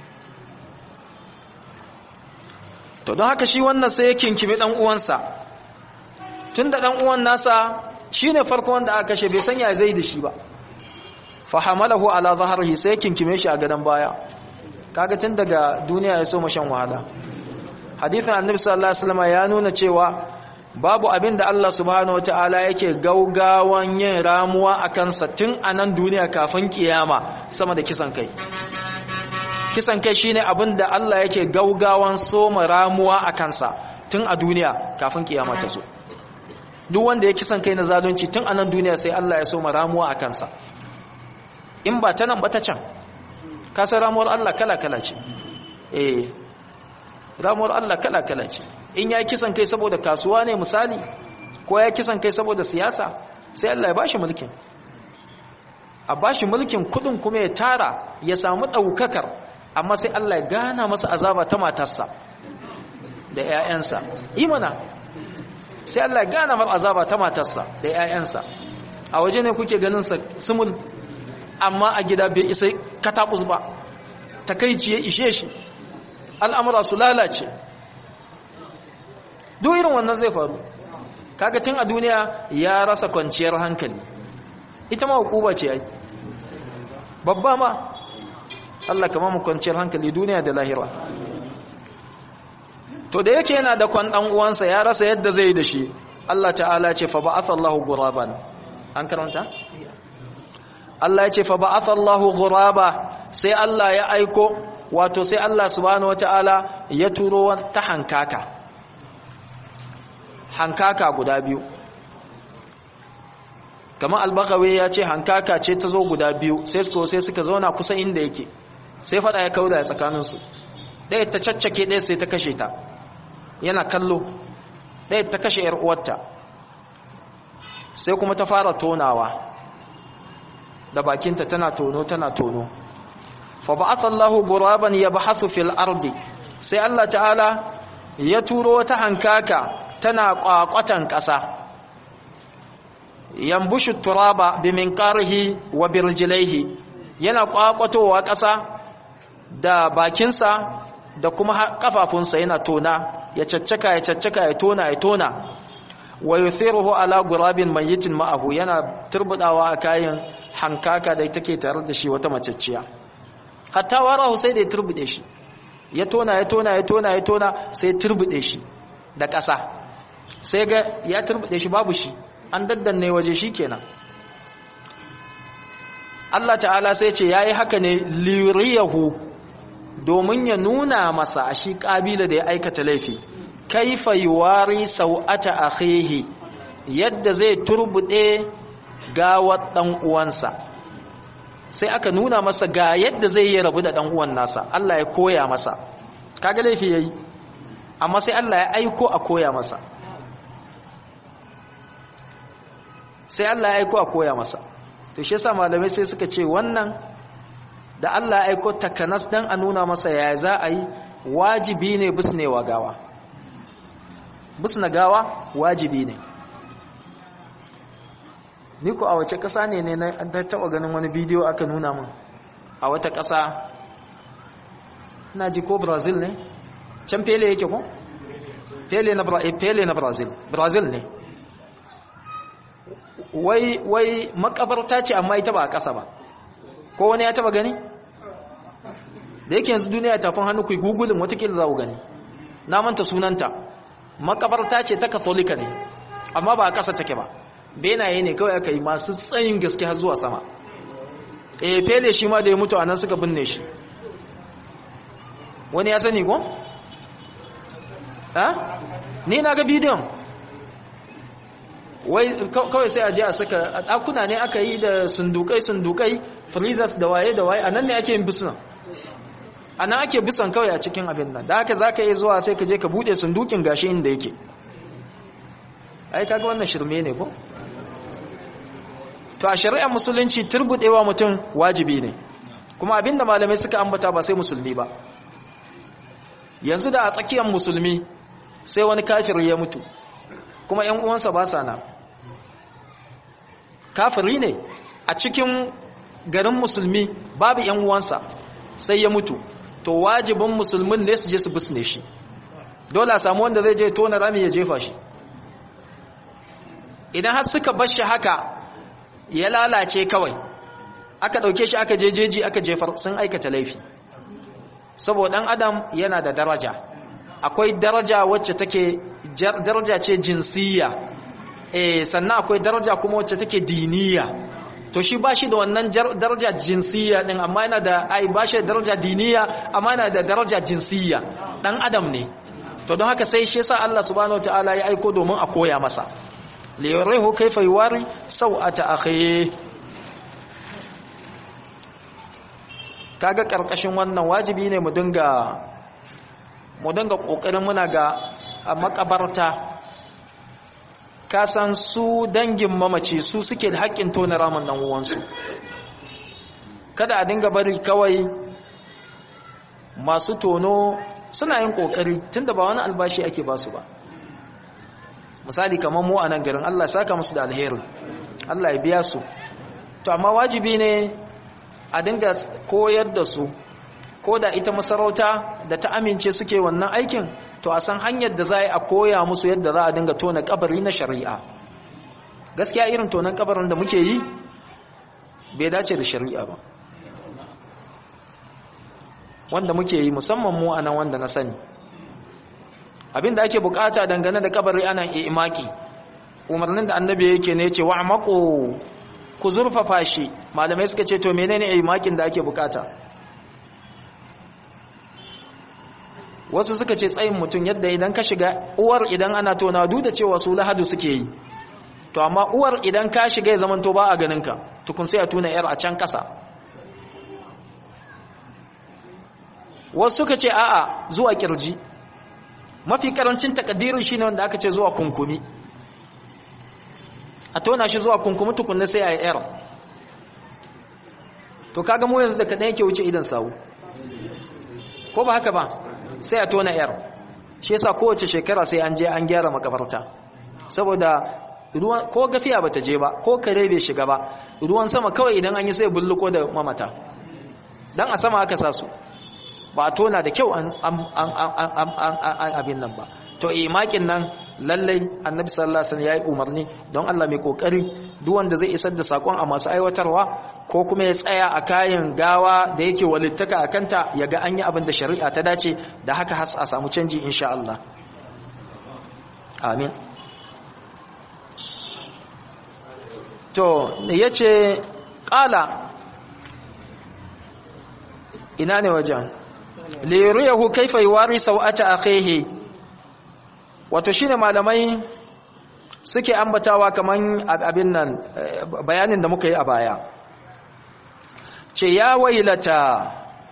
S1: to don haka shi wannan sai ya kinkimi ɗan uwansa tun da ɗan uwan nasa shi ne farko wanda aka kashe bai sanya zai da shi ba fahamalahu ala zaharihi sai ya kinkime shi a gadon baya kaga tun daga duniya ya so mashan wahala hadithin annabi sallallahu alaihi wasallam ya nuna cewa babu abin da Allah subhanahu wataala yake gaugawan yin ramuwa a kansa tun a nan duniya kafin kiyama sama da kisan kai kisan kai shine abin da Allah yake gaugawan soma ramuwa a kansa tun a duniya kafin kiyama ta zo duk wanda ya kisan kai na zalunci tun a nan duniya sai Allah ya soma ramuwa a kansa in ba ta nan ba ta can kasar ramuwar Allah kala-kala ce eh ramuwar Allah kala-kala ce in ya kisan kai saboda kasuwa ne misali ko ya kisan kai saboda siyasa sai Allah ya bashi mulkin a bashi mulkin kudin kuma ya tara ya samu daukakar amma sai Allah ya gana masa azaba ta matarsa da ƴaƴansa imana sai Allah ya gana masa azaba ta matarsa da ƴaƴansa a waje ne kuke ganin sa sumul amma a gida bai isa katabus ba takeici ya ishe shi al'amura su lalace duk irin wannan zai faru kaga tun a duniya ya rasa kwanciyar hankali ita ma hukuba ce ai babba ma Allah kama mu kwanciyar hankali duniya da lahira to da yake yana da kwan dan uwansa ya rasa yadda zai da shi Allah ta'ala ce fa ba'atha Allahu ghuraban an karanta Allah ya ce fa ba'atha Allahu ghuraba sai Allah ya aiko wato sai Allah subhanahu wata'ala ya turo ta hankaka hankaka guda biyu kamar albakawe ya ce hankaka ce ta zo guda biyu sai suka sai suka zauna kusa inda yake sai fada ya kauda ya tsakaninsu ɗaya ta caccake ɗaya sai ta kashe ta yana kallo ɗaya ta kashe ‘yar uwarta sai kuma ta fara tonawa da bakinta tana tono tana tono fa ba'atha Allahu ghuraban yabhathu fil ardi sai Allah ta'ala ya turo wata hankaka tana kwakwatan ƙasa yambushu turaba bi minqarihi wa birjilaihi yana kwakwatowa ƙasa da bakinsa da kuma kafafunsa yana tona ya caccaka ya caccaka ya tona ya tona wa yuthiruhu ala gurabin mayyitin ma'ahu yana turbudawa a kayan hankaka da take tare da shi wata macecciya hatta warahu sai da ya turbude shi ya tona ya tona ya tona ya tona sai ya turbude shi da ƙasa sai ga ya turbude shi babu shi an daddanne waje shi kenan Allah ta'ala sai ce yayi haka ne liriyahu domin ya nuna masa a shi kabila da ya aikata laifi kaifa yuwari sau'ata akhihi yadda zai turbude gawar dan uwansa sai aka nuna masa ga yadda zai yi rabu da dan uwan nasa Allah ya koya masa kaga laifi yayi amma sai Allah ya aiko a koya masa sai Allah ya aiko a koya masa to shi yasa malamai sai suka ce wannan da Allah ya aiko takanas dan a nuna masa ya za a yi wajibi ne bisnewa gawa bisna gawa wajibi ne ni ku a wace ƙasa ne ne na taɓa ganin wani bidiyo aka nuna min a wata ƙasa na ji ko brazil ne can pele yake ko pele na, pele na brazil brazil ne wai wai makabarta ce amma ita ba a ƙasa ba ko wani ya taɓa gani da yake yanzu duniya tafin hannu ku gugulin watakila za ku gani na manta sunanta makabarta ce ta katolika ne amma ba a ƙasa take ba benaye ne kawai aka yi masu tsayin gaske har zuwa sama e fele shi ma da ya mutu a nan suka binne shi wani ya sani ko? ha? ni na ga bidiyon wai kawai sai a je a saka a ɗakuna ne aka yi da sundukai sundukai freezers da waye da waye a nan ne ake yin bisunan a nan ake bisan kawai a cikin abin nan da haka za ka yi zuwa sai ka je ka buɗe sundukin gashi inda yake ai kaga wannan shirme ne ko to a shari'ar musulunci turbudewa mutum wajibi ne kuma abinda malamai suka ambata ba sai musulmi ba yanzu da a tsakiyar musulmi sai wani kafir ya mutu kuma ƴan uwansa ba sa nan kafiri ne a cikin garin musulmi babu ƴan uwansa sai ya mutu to wajibin musulmin ne su je su bisne shi dole a samu wanda zai je tona rami ya jefa shi idan har suka bar shi haka ya lalace kawai aka ɗauke shi aka jejeji aka jefar sun aikata laifi saboda ɗan adam yana da daraja akwai daraja wacce take daraja ce jinsiyya eh sannan akwai daraja kuma wacce take diniya to shi ba shi da wannan daraja jinsiyya din amma yana da ai ba shi da daraja diniya amma yana da daraja jinsiyya dan adam ne to don haka sai shi yasa Allah subhanahu wataala ya aiko domin a koya masa li yurihu kayfa yuwari sawata akhi kaga karkashin wannan wajibi ne mu dinga mu dinga kokarin muna ga a makabarta ka san su dangin mamaci su suke da haƙƙin tona ramin nan uwansu kada a dinga bari kawai masu tono suna yin kokari tunda ba wani albashi ake ba su ba misali kamar mu a nan garin Allah saka musu da alheri Allah ya biya su to amma wajibi ne a dinga koyar da su ko da ita masarauta da ta amince suke wannan aikin to a san hanyar da za a koya musu yadda za a dinga tona kabari na shari'a gaskiya irin tonan kabarin da muke yi bai dace da shari'a ba wanda muke yi musamman mu anan wanda na sani abinda ake bukata dangane da kabari ana imaki umarnin da annabi yake ne ce wa mako ku zurfafa shi malamai suka ce to menene imakin da ake bukata wasu suka ce tsayin mutum yadda idan ka shiga uwar idan ana tona duk da cewa su lahadu suke yi to amma uwar idan ka shiga ya zamanto ba a ganinka tukun sai a tuna yar a can kasa wasu suka ce a'a zuwa kirji mafi karancin takaddirin shine wanda aka ce zuwa kunkumi a tona shi zuwa kunkumi tukunna sai a yi yar to kaga mu yanzu da kadan yake wuce idan sawu ko ba haka ba sai a tona yar shi yasa kowace shekara sai an je an gyara makabarta saboda ruwan ko gafiya bata je ba ko kare bai shiga ba ruwan sama kawai idan an yi sai bulluko da mamata dan a sama aka sa su ba tona da kyau an abin nan ba to imakin nan lallai annabi sallallahu alaihi wasallam yayi umarni don Allah mai kokari duk wanda zai isar da sakon a masu aiwatarwa ko kuma ya tsaya a kayan gawa da yake walittaka a kanta ya ga an yi abin da shari'a ta dace da haka has a samu canji insha Allah amin to yace qala ina ne wajen liyuriyahu kaifa yuwari sau'ata akhihi wato shine malamai suke ambatawa kaman abin nan bayanin da muka yi a baya ce ya wailata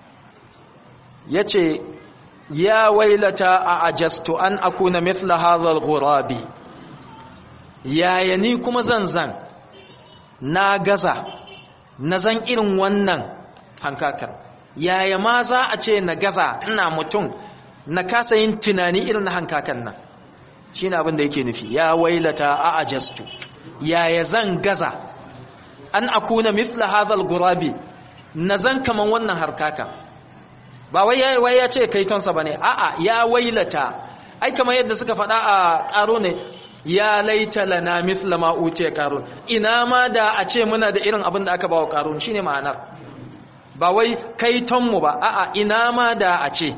S1: yace ya wailata a ajastu an akuna mithla hadha al-ghurabi yaya ni kuma zanzan na gaza na zan irin wannan hankakar yaya ma za a ce na gaza ina mutum na kasa yin tunani irin na hankakan nan shi ne abin da yake nufi ya wailata a ajastu yaya zan gaza an akuna mithla hadhal gurabi na zan kaman wannan harkaka ba wai wai ya ce kaitonsa bane a'a ya wailata ai kamar yadda suka faɗa a ƙaro ne ya laita lana mithla ma utiya qarun ina ma da a ce muna da irin abin da aka bawa qarun shine ma'anar ba wai kaitonmu ba a'a ina ma da a ce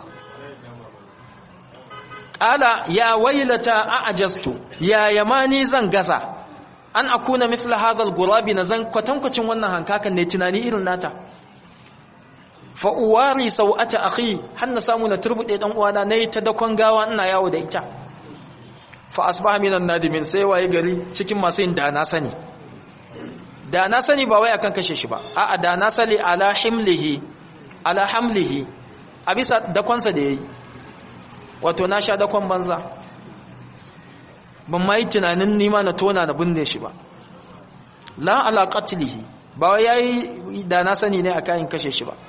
S1: ƙala ya wailata a ajastu ya yamani zan gaza an akuna mithla hadhal gurabi na zan kwatankwacin wannan hankakan ne tunani irin nata fa uwari sau'ata akhi har na samu na turbude dan uwana nayi ta dakon gawa ina yawo da ita fa asbaha minan nadimin sai waye gari cikin masu yin da na sani da na sani ba wai akan kashe shi ba a'a da na sali ala himlihi ala hamlihi a bisa dakonsa da yayi wato na sha dakon banza ban ma yi tunanin nima na tona na binne shi ba la ala qatlihi ba wai yayi da na sani ne akan kashe shi ba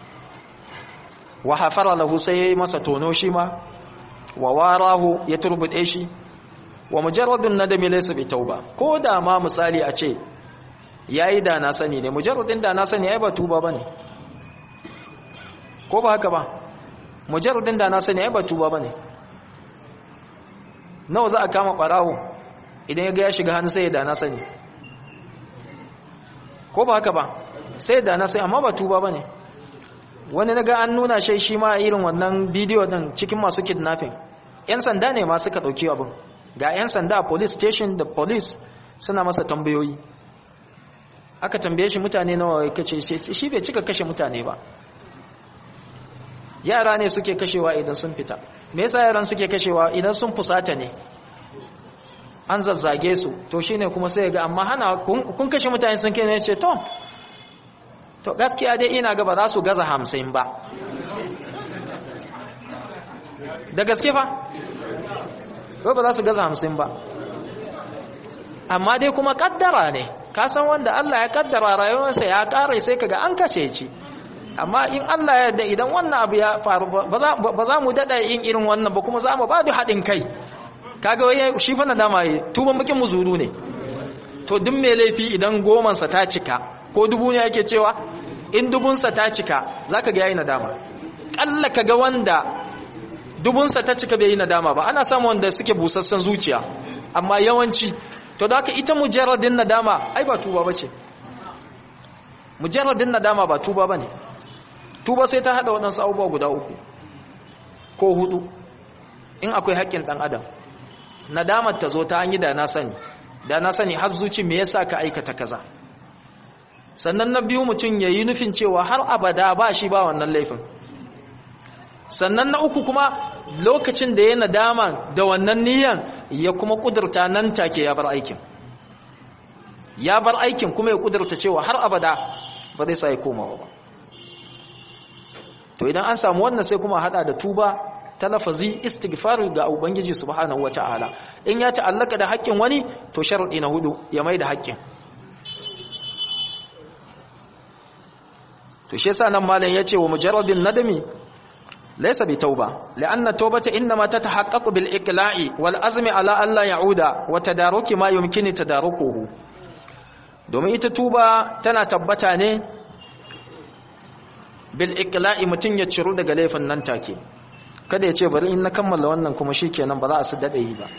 S1: wa hafara lahu sai yayi masa tono shi ma wa warahu ya turbude shi wa mujarradun nadami laysa bi tauba ko da ma misali a ce yayi da na sani ne mujarradin da na sani ai ba tuba bane ko ba haka ba mujarradin da na sani ai ba tuba bane nawa za a kama barawo idan ya ga ya shiga hannu sai ya da na sani ko ba haka ba sai da na sani amma ba tuba bane wani naga an nuna shi shi ma irin wannan bidiyo din cikin masu kidnapping yan sanda ne ma suka dauki abin ga yan sanda a police station da police suna masa tambayoyi aka tambaye shi mutane nawa kace shi bai cika kashe mutane ba yara ne suke kashewa idan sun fita me yasa yaran suke kashewa idan sun fusata ne an zazzage su to shine kuma sai ga amma hana kun kashe mutane sun kai ne ce to to gaskiya dai ina ga ba za su gaza hamsin ba da gaske fa ko ba za su gaza hamsin ba amma dai kuma kaddara ne ka san wanda Allah ya kaddara rayuwarsa ya kare sai kaga an kashe shi amma in Allah ya yarda idan wannan abu ya faru ba za mu dada yin irin wannan ba kuma za mu ba da haɗin kai kaga wai shi fa nadama yi tuban bakin muzuru ne to duk mai laifi idan goman sa ta cika ko dubu ne ake cewa in dubun sa ta cika zaka ga yayi nadama kalla kaga wanda dubun sa ta cika bai yi nadama ba ana samu wanda suke busassan zuciya amma yawanci to da haka ita mujarradin nadama ai ba tuba bace mujarradin nadama ba tuba bane tuba sai ta hada waɗansu abubuwa guda uku ko hudu in akwai haƙƙin ɗan adam nadamar ta zo ta an yi da na sani da na sani har zuci me yasa ka aikata kaza sannan na biyu mutum ya yi nufin cewa har abada ba shi ba wannan laifin sannan na uku kuma lokacin da ya nadama da wannan niyan ya kuma kudurta nan take ya bar aikin ya bar aikin kuma ya kudurta cewa har abada ba zai sa ya komawa ba to idan an samu wannan sai kuma hada da tuba ta lafazi istighfar ga ubangiji subhanahu wataala in ya ta'allaka da haƙƙin wani to sharadi na hudu ya mai da haƙƙin to shi yasa nan malam yace wa mujarradin nadami laysa bi tauba li'anna tawbata inma tatahaqqaqu bil iqla'i wal azmi ala an la ya'uda wa tadaruki ma yumkini tadarukuhu domin ita tuba tana tabbata ne bil iqla'i mutun ya ciru daga laifin nan take kada ya ce bari in na kammala wannan kuma shikenan ba za a su dade yi ba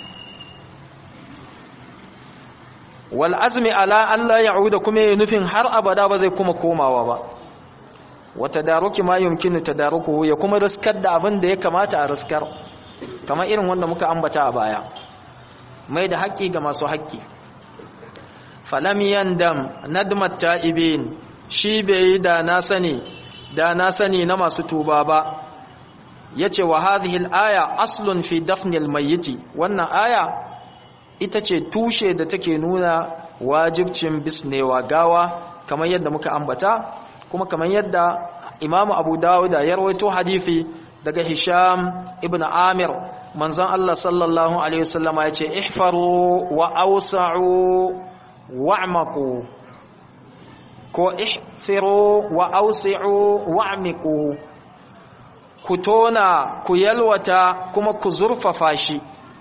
S1: wal azmi ala an la ya'uda kuma ya nufin har abada ba zai kuma komawa ba wa tadaruki ma yumkinu tadarukuhu ya kuma riskar da abin da ya kamata a riskar kamar irin wanda muka ambata a baya mai da haƙƙi ga masu haƙƙi falam yandam nadmat ta'ibin shi bai yi da na sani da na sani na masu tuba ba yace wa hadhihi al-aya aslun fi dafn al-mayyit wannan aya ita ce tushe da take nuna wajibcin bisnewa gawa kamar yadda muka ambata kuma kamar yadda Imam Abu Dawud ya rawaito hadisi daga Hisham ibn Amir manzon Allah sallallahu alaihi wasallam yace ihfaru wa awsa'u wa'maku ko ihfiru wa awsi'u wa'miku ku tona ku yalwata kuma ku zurfafa shi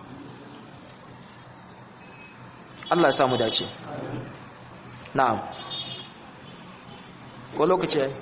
S1: Allah ya samu dace na'am ko lokaci yayi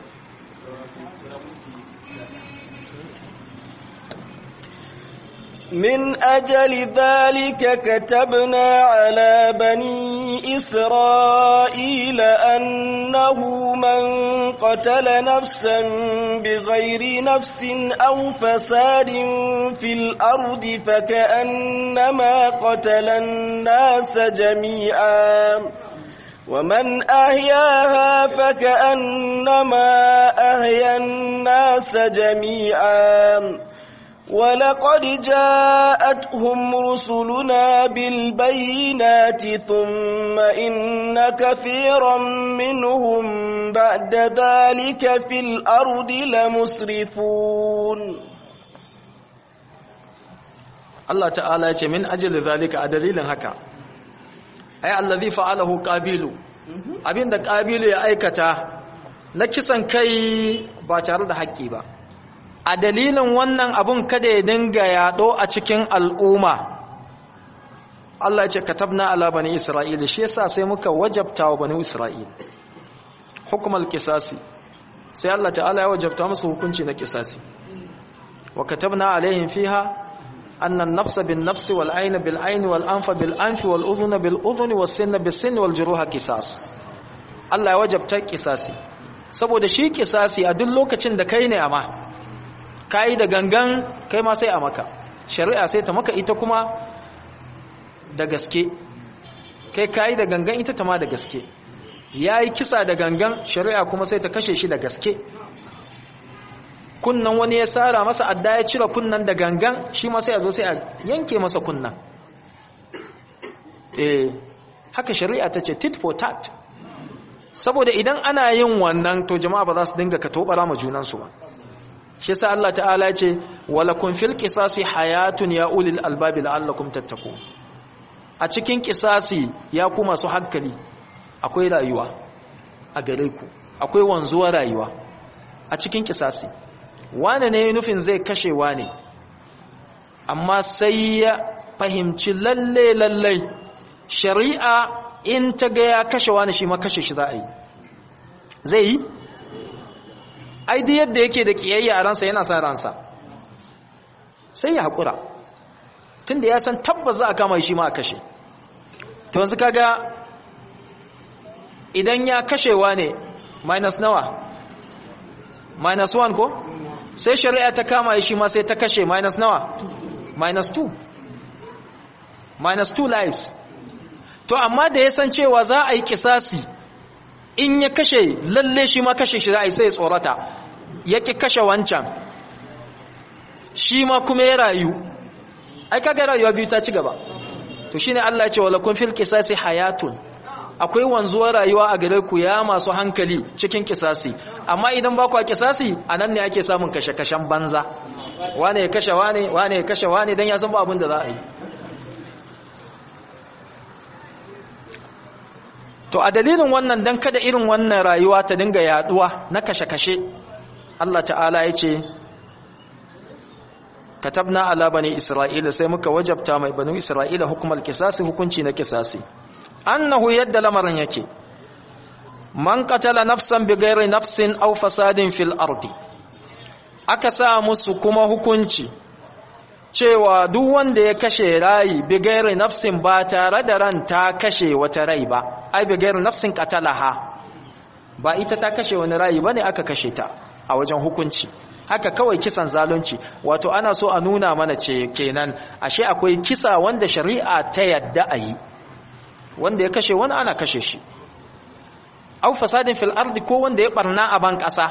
S2: من أجل ذلك كتبنا على بني إسرائيل أنه من قتل نفسا بغير نفس أو فساد في الأرض فكأنما قتل الناس جميعا ومن أحياها فكأنما أحيا الناس جميعا ولقد جاءتهم رسلنا بالبينات ثم إن كثيرا منهم بعد ذلك في الأرض لمسرفون
S1: Allah ta'ala ya ce min ajali zalika a dalilin haka ai allazi fa'alahu qabilu abinda qabilu ya aikata na kisan kai ba tare da haƙƙi ba a dalilin wannan abun kada ya dinga yaɗo a cikin al'umma Allah ya ce katabna ala bani isra'ila shi yasa sai muka wajabta wa bani isra'ila hukumar kisasi sai Allah ta'ala ya wajabta musu hukunci na kisasi wa katabna alaihim fiha anna an-nafsa bin-nafsi wal-ayna bil-ayni wal-anfa bil-anfi wal-udhuna bil-udhuni was-sinna bis-sinni wal-juruha qisas Allah ya wajabta kisasi saboda shi kisasi a duk lokacin da kai ne amma kai da gangan kai ma sai a maka shari'a sai ta maka ita kuma da gaske kai kai da gangan ita ta ma da gaske yayi kisa da gangan shari'a kuma sai ta kashe shi da gaske kunnan wani ya tsara masa adda ya cire kunnan da gangan shi ma sai a zo sai a yanke masa kunnan eh haka shari'a ta ce tit for tat saboda idan ana yin wannan to jama'a ba za su dinga ka tobara ma junansu ba shi yasa Allah ta'ala ya ce walakum fil qisasi hayatun ya ulil albabi la'allakum tattaqun a cikin qisasi ya ku masu hankali akwai rayuwa a gare ku akwai wanzuwar rayuwa a cikin qisasi wane ne nufin zai kashe wane amma sai ya fahimci lalle lalle shari'a in ta ga ya kashe wani shi ma kashe shi za a yi zai yi aidi yadda yake da kiyayya a ransa yana sa ransa sai ya haƙura tun da ya san tabbas za a kama shi ma a kashe ta wanzu kaga idan ya kashewa ne minus nawa minus 1 ko sai shari'a ta kama shi ma sai ta kashe minus nawa minus 2 minus 2 lives to amma da ya san cewa za a yi kisasi in ya kashe lalle shi ma kashe shi za a yi sai tsorata ya ki kashe wancan shi ma kuma ya rayu ai kaga rayuwa biyu ta ci gaba to shine Allah ya ce wala kun fil qisasi hayatun akwai wanzuwar rayuwa a gare ku ya masu hankali cikin kisasi amma idan ba ku a kisasi anan ne ake samun kashe-kashen banza wane ya kashe wane wane ya kashe wane dan ya san ba abin da za a yi to a dalilin wannan dan kada irin wannan rayuwa ta dinga yaduwa na kashe-kashe Allah ta'ala ya ce katabna ala bani isra'ila sai muka wajabta mai banu isra'ila hukumar kisasi hukunci na kisasi annahu yadda lamarin yake man qatala nafsan bighairi nafsin aw fasadin fil ardi aka sa musu kuma hukunci cewa duk wanda ya kashe rayi bighairi nafsin ba tare da ran ta kashe wata rai ba ai bighairi nafsin qatalaha ba ita ta kashe wani rayi bane aka kashe ta a wajen hukunci haka kawai kisan zalunci wato ana so a nuna mana ce kenan ashe akwai kisa wanda shari'a ta yadda a yi wanda ya kashe wani ana kashe shi au fasadin fil ardi ko wanda ya barna a ban kasa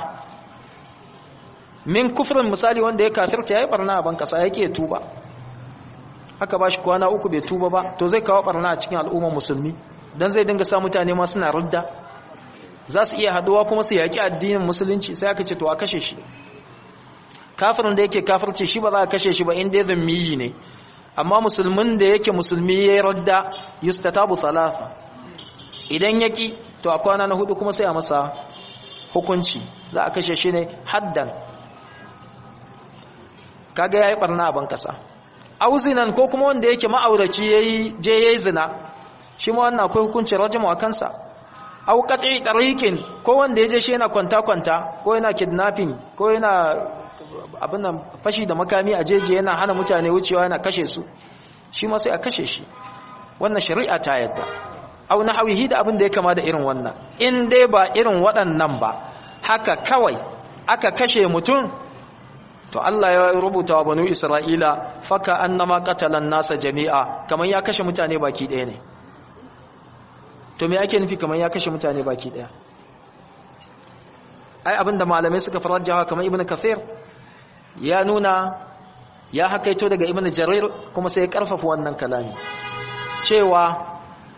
S1: min kufrin misali wanda ya kafirta yayi barna a ban kasa yake tuba haka bashi kwana uku bai tuba ba to zai kawo barna a cikin al'ummar musulmi dan zai dinga sa mutane ma suna rudda za su iya haduwa kuma su yaki addinin musulunci sai aka ce to a kashe shi kafirin da yake kafirce shi ba za a kashe shi ba inda ya zammiyi ne amma musulmin da yake musulmi ya yi radda yustatabu thalatha idan yaki to a kwana na hudu kuma sai a masa hukunci za a kashe shi ne haddan kaga yayi barna a bankasa auzinan ko kuma wanda yake ma'auraci yayi je yayi zina shi ma wannan akwai hukuncin rajimu a kansa au qat'i tariqin ko wanda yaje shi yana kwanta kwanta ko yana kidnapping ko yana abin nan fashi da makami a jeji yana hana mutane wucewa yana kashe su shi ma sai a kashe shi wannan shari'a ta yadda au nahawihi da abin da ya kama da irin wannan in dai ba irin waɗannan ba haka kawai aka kashe mutum to Allah ya rubuta wa banu Isra'ila faka annama qatalan nasa jami'a kaman ya kashe mutane baki ɗaya ne to me ake nufi kaman ya kashe mutane baki ɗaya ai abinda malamai suka farajjawa kamar ibnu kathir ya nuna ya hakaito daga ibn jarir kuma sai ya karfafa wannan kalami cewa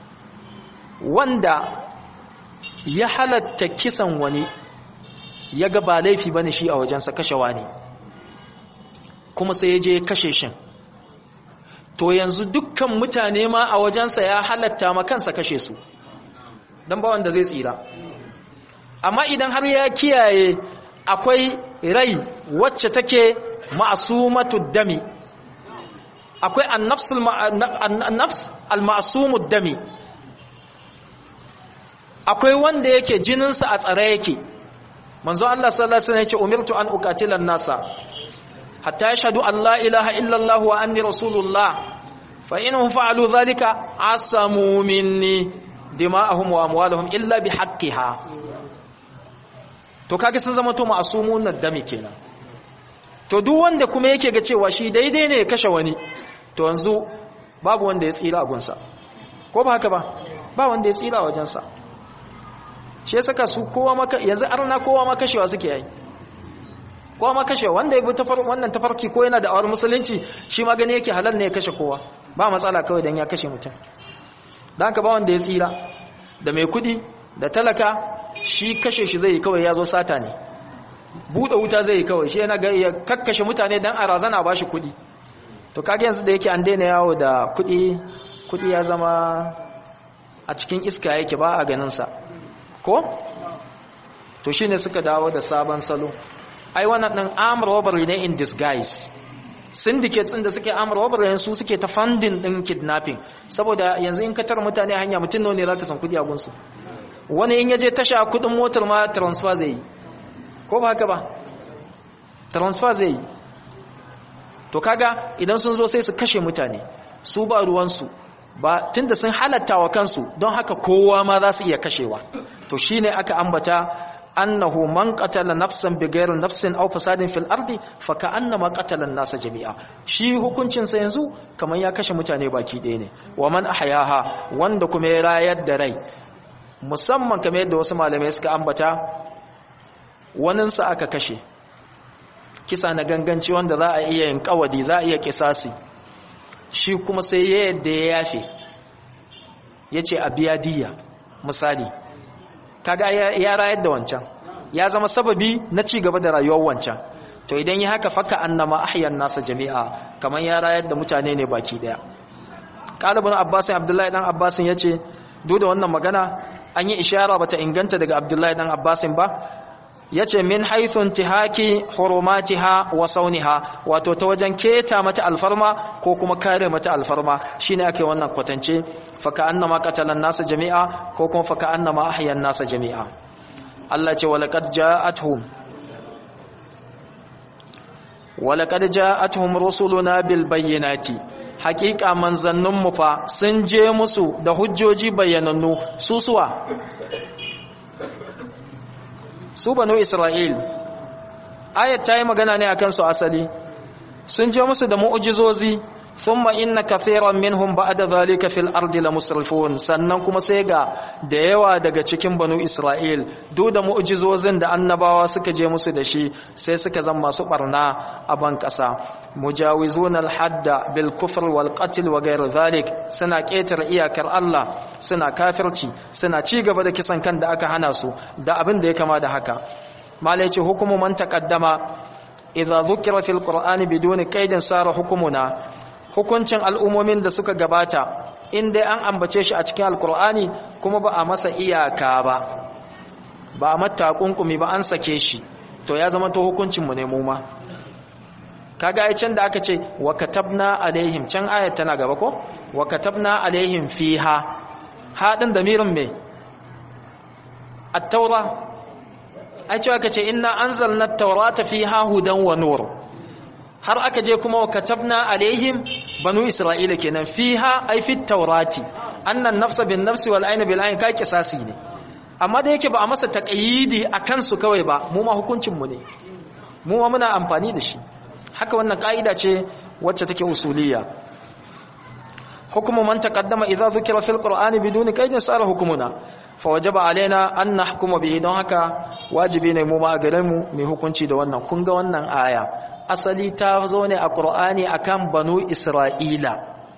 S1: wanda ya halatta kisan wani ya ga ba laifi bane shi a wajensa kashewa ne kuma sai ya je ya kashe shin to yanzu dukkan mutane ma a wajensa ya halatta ma kansa kashe su don ba wanda zai tsira amma idan har ya kiyaye akwai rai wacce take ma'asumatu dami akwai annafs al-ma'asumud dami akwai wanda yake jininsa a tsare yake manzo Allah sallallahu alaihi wasallam yake umirtu an uqatila an-nasa hatta yashhadu an la ilaha illa Allah wa anni rasulullah fa inhum fa'alu dhalika asamu minni dima'ahum wa amwaluhum illa bihaqqiha to kaga sun zama to ma'asumun nadami kenan to duk wanda kuma yake ga cewa shi daidai ne ya kashe wani to yanzu babu wanda ya tsira a gunsa ko ba haka ba ba wanda ya tsira wajensa shi ya saka su kowa maka yanzu arna kowa ma kashewa suke yi kowa ma kashewa wanda ya bi wannan tafarki ko yana da awar musulunci shi ma gani yake halal ne ya kashe kowa ba matsala kawai don ya kashe mutum don haka ba wanda ya tsira da mai kudi da talaka shi kashe shi zai yi kawai ya zo sata ne buɗe wuta zai yi kawai shi yana ga ya kakkashe mutane don a razana ba shi kudi to kage yanzu da yake an daina yawo da kudi kudi ya zama a cikin iska yake ba a ganinsa ko to shine suka dawo da sabon salo ai wannan din armed robbery ne in disguise syndicates din da suke armed robbery su suke ta funding din kidnapping saboda yanzu in ka tar mutane hanya mutun nawa ne zaka san kudi a gunsu wani in yaje tasha kudin motar ma transfer zai yi ko ba haka ba transfer zai yi to kaga idan sun zo sai su kashe mutane su ba ruwansu ba tunda sun halatta wa kansu don haka kowa ma za su iya kashewa to shine aka ambata annahu man qatala nafsan bighayri nafsin aw fasadin fil ardi fa ka'annama qatala an-nasa jami'a shi hukuncin sa yanzu kaman ya kashe mutane baki ɗaya ne wa man ahyaha wanda kuma ya rayar da rai musamman kamar yadda wasu malamai suka ambata wanin sa aka kashe kisa na ganganci wanda za a iya yin kawadi za a iya kisasi shi kuma sai ya yadda ya yafe ya ce a biya diya misali kaga ya rayar da wancan ya zama sababi na ci gaba da rayuwar wancan to idan ya haka faka annama ahyan nasa jami'a kamar ya rayar da mutane ne baki daya qalibun abbasin abdullahi dan abbasin yace duk da wannan magana an yi ishara bata inganta daga abdullahi dan abbasin ba yace min haythun tihaki hurumatiha wa sauniha wato ta wajen keta mata alfarma ko kuma kare mata alfarma shine ake wannan kwatance faka annama qatalan nasa jami'a ko kuma faka annama ahyan nasa jami'a Allah ce walaqad ja'atuhum walaqad ja'atuhum rusuluna bil bayyinati haqiqa manzannun mu fa sun je musu da hujjoji bayyanannu susuwa su banu isra'il ayat ta yi magana ne akan su asali sun je musu da mu'jizozi thumma inna kathiran minhum ba'da zalika fil ardi lamusrifun sannan kuma sai ga da yawa daga cikin banu isra'il duk da mu'jizozin da annabawa suka je musu da shi sai suka zama masu barna a ban kasa mujawizun al-hadda bil kufr wal qatl wa ghayr zalik suna ketar iyakar Allah suna kafirci suna ci gaba da kisan kan da aka hana su da abin da ya kama da haka malai ce hukumu man taqaddama idza dhukira fil qur'ani biduni qaidin sara hukumuna hukuncin al'ummomin da suka gabata inda an ambace shi a cikin alqur'ani kuma ba a masa iyaka ba ba a mata kunkumi ba an sake shi to ya zama to hukuncin mu ne mu ma kaga ai can da aka ce wa katabna alaihim can ayat tana gaba ko wa katabna alaihim fiha hadin damirin me at-taura ai cewa kace inna anzalna at-taurata fiha hudan wa nur har aka je kuma wa katabna alaihim banu isra'ila kenan fiha ai fit taurati annan nafsa bin nafsi wal ayna bil ayn ka kisasi ne amma da yake ba a masa taqayidi akan su kawai ba mu ma hukuncin mu ne mu ma muna amfani da shi haka wannan ka'ida ce wacce take usuliyya hukumu man taqaddama idza dhukira fil qur'ani biduni qaidin sara hukumuna fa wajaba alaina an nahkuma bihi don haka wajibi ne mu ma gare mu mai hukunci da wannan kun ga wannan aya asali ta zo ne a qur'ani akan banu isra'ila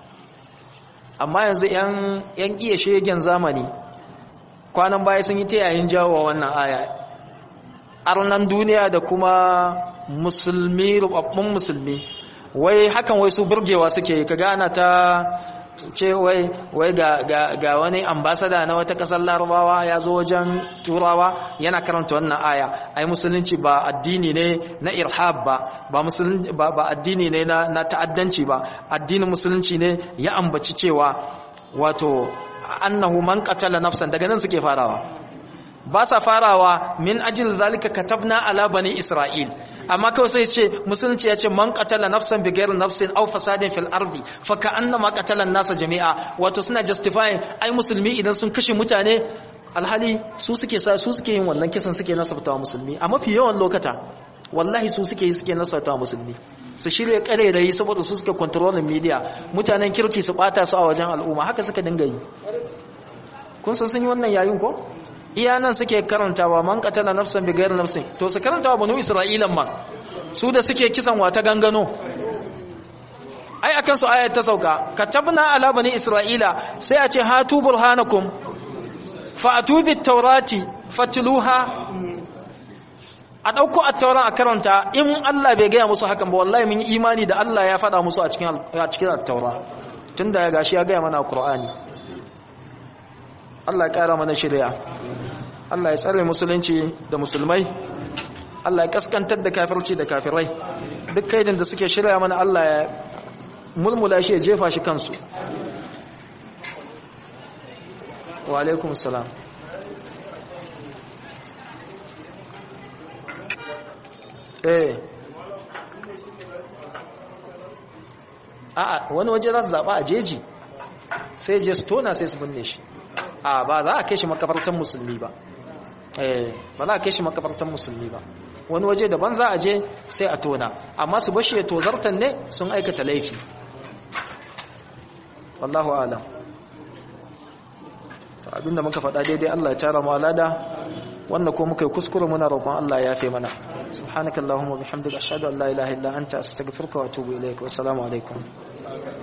S1: amma yanzu yan yan iya shegen zamani kwanan baya sun yi ta yayin jawo wannan aya arnan duniya da kuma musulmi rubabbun musulmi wai hakan wai su burgewa suke ka gana ta ce wai wai ga, ga, ga wani ambasada na wata kasar larabawa ya zo wajen turawa yana karanta wannan aya ai musulunci ba addini ne na irhab ba ba musulunci ba, ba addini ne na, na ta'addanci ba addinin musulunci ne ya ambaci cewa wato annahu man qatala nafsan daga nan suke farawa ba sa farawa min ajil zalika katabna ala bani isra'il amma kawai sai ce musulunci ya ce man qatala nafsan bighayri nafsin aw fasadin fil ardi fa ka'annama qatala an-nasa jami'a wato suna justifying ai musulmi idan sun kashe mutane alhali su suke sa su suke yin wannan kisan suke nasarta musulmi a mafi yawan lokata wallahi su suke yi suke nasarta musulmi su shirya karerai saboda su suke kontrolin media mutanen kirki su bata su a wajen al'umma haka suka dinga yi kun san sun yi wannan yayin ko iya nan suke karantawa man qatala nafsan bi ghairi nafsin to su karantawa banu isra'ilan ma su da suke kisan wata gangano ai akan su ayat ta sauka katabna ala bani isra'ila sai a ce hatu burhanakum fa'atu bit tawrati fatluha a ɗauko a tauran a karanta in Allah bai gaya musu hakan ba wallahi mun yi imani da Allah ya faɗa musu a cikin attaura tun da ya gashi ya gaya mana a ƙur'ani Allah ya ƙara mana shirya Allah ya tsare musulunci da musulmai Allah ya kaskantar da kafirci da kafirai duk kaidin da suke shirya mana Allah ya mulmula shi ya jefa shi kansu wa alaikum salam eh a'a wani waje za su zaɓa a jeji sai je su tona sai su binne shi a ba za a kai shi makabartan musulmi ba eh ba za a kai shi makabartan musulmi ba wani waje daban za a je sai a tona amma su bashi ya tozartan ne sun aikata laifi wallahu alam ta abinda muka faɗa daidai Allah ya tara mu alada wanda ko muka yi kuskure muna roƙon Allah ya yafe mana subhanakallahumma bihamdika ashhadu an la ilaha illa anta astaghfiruka wa atubu ilaik wa assalamu alaikum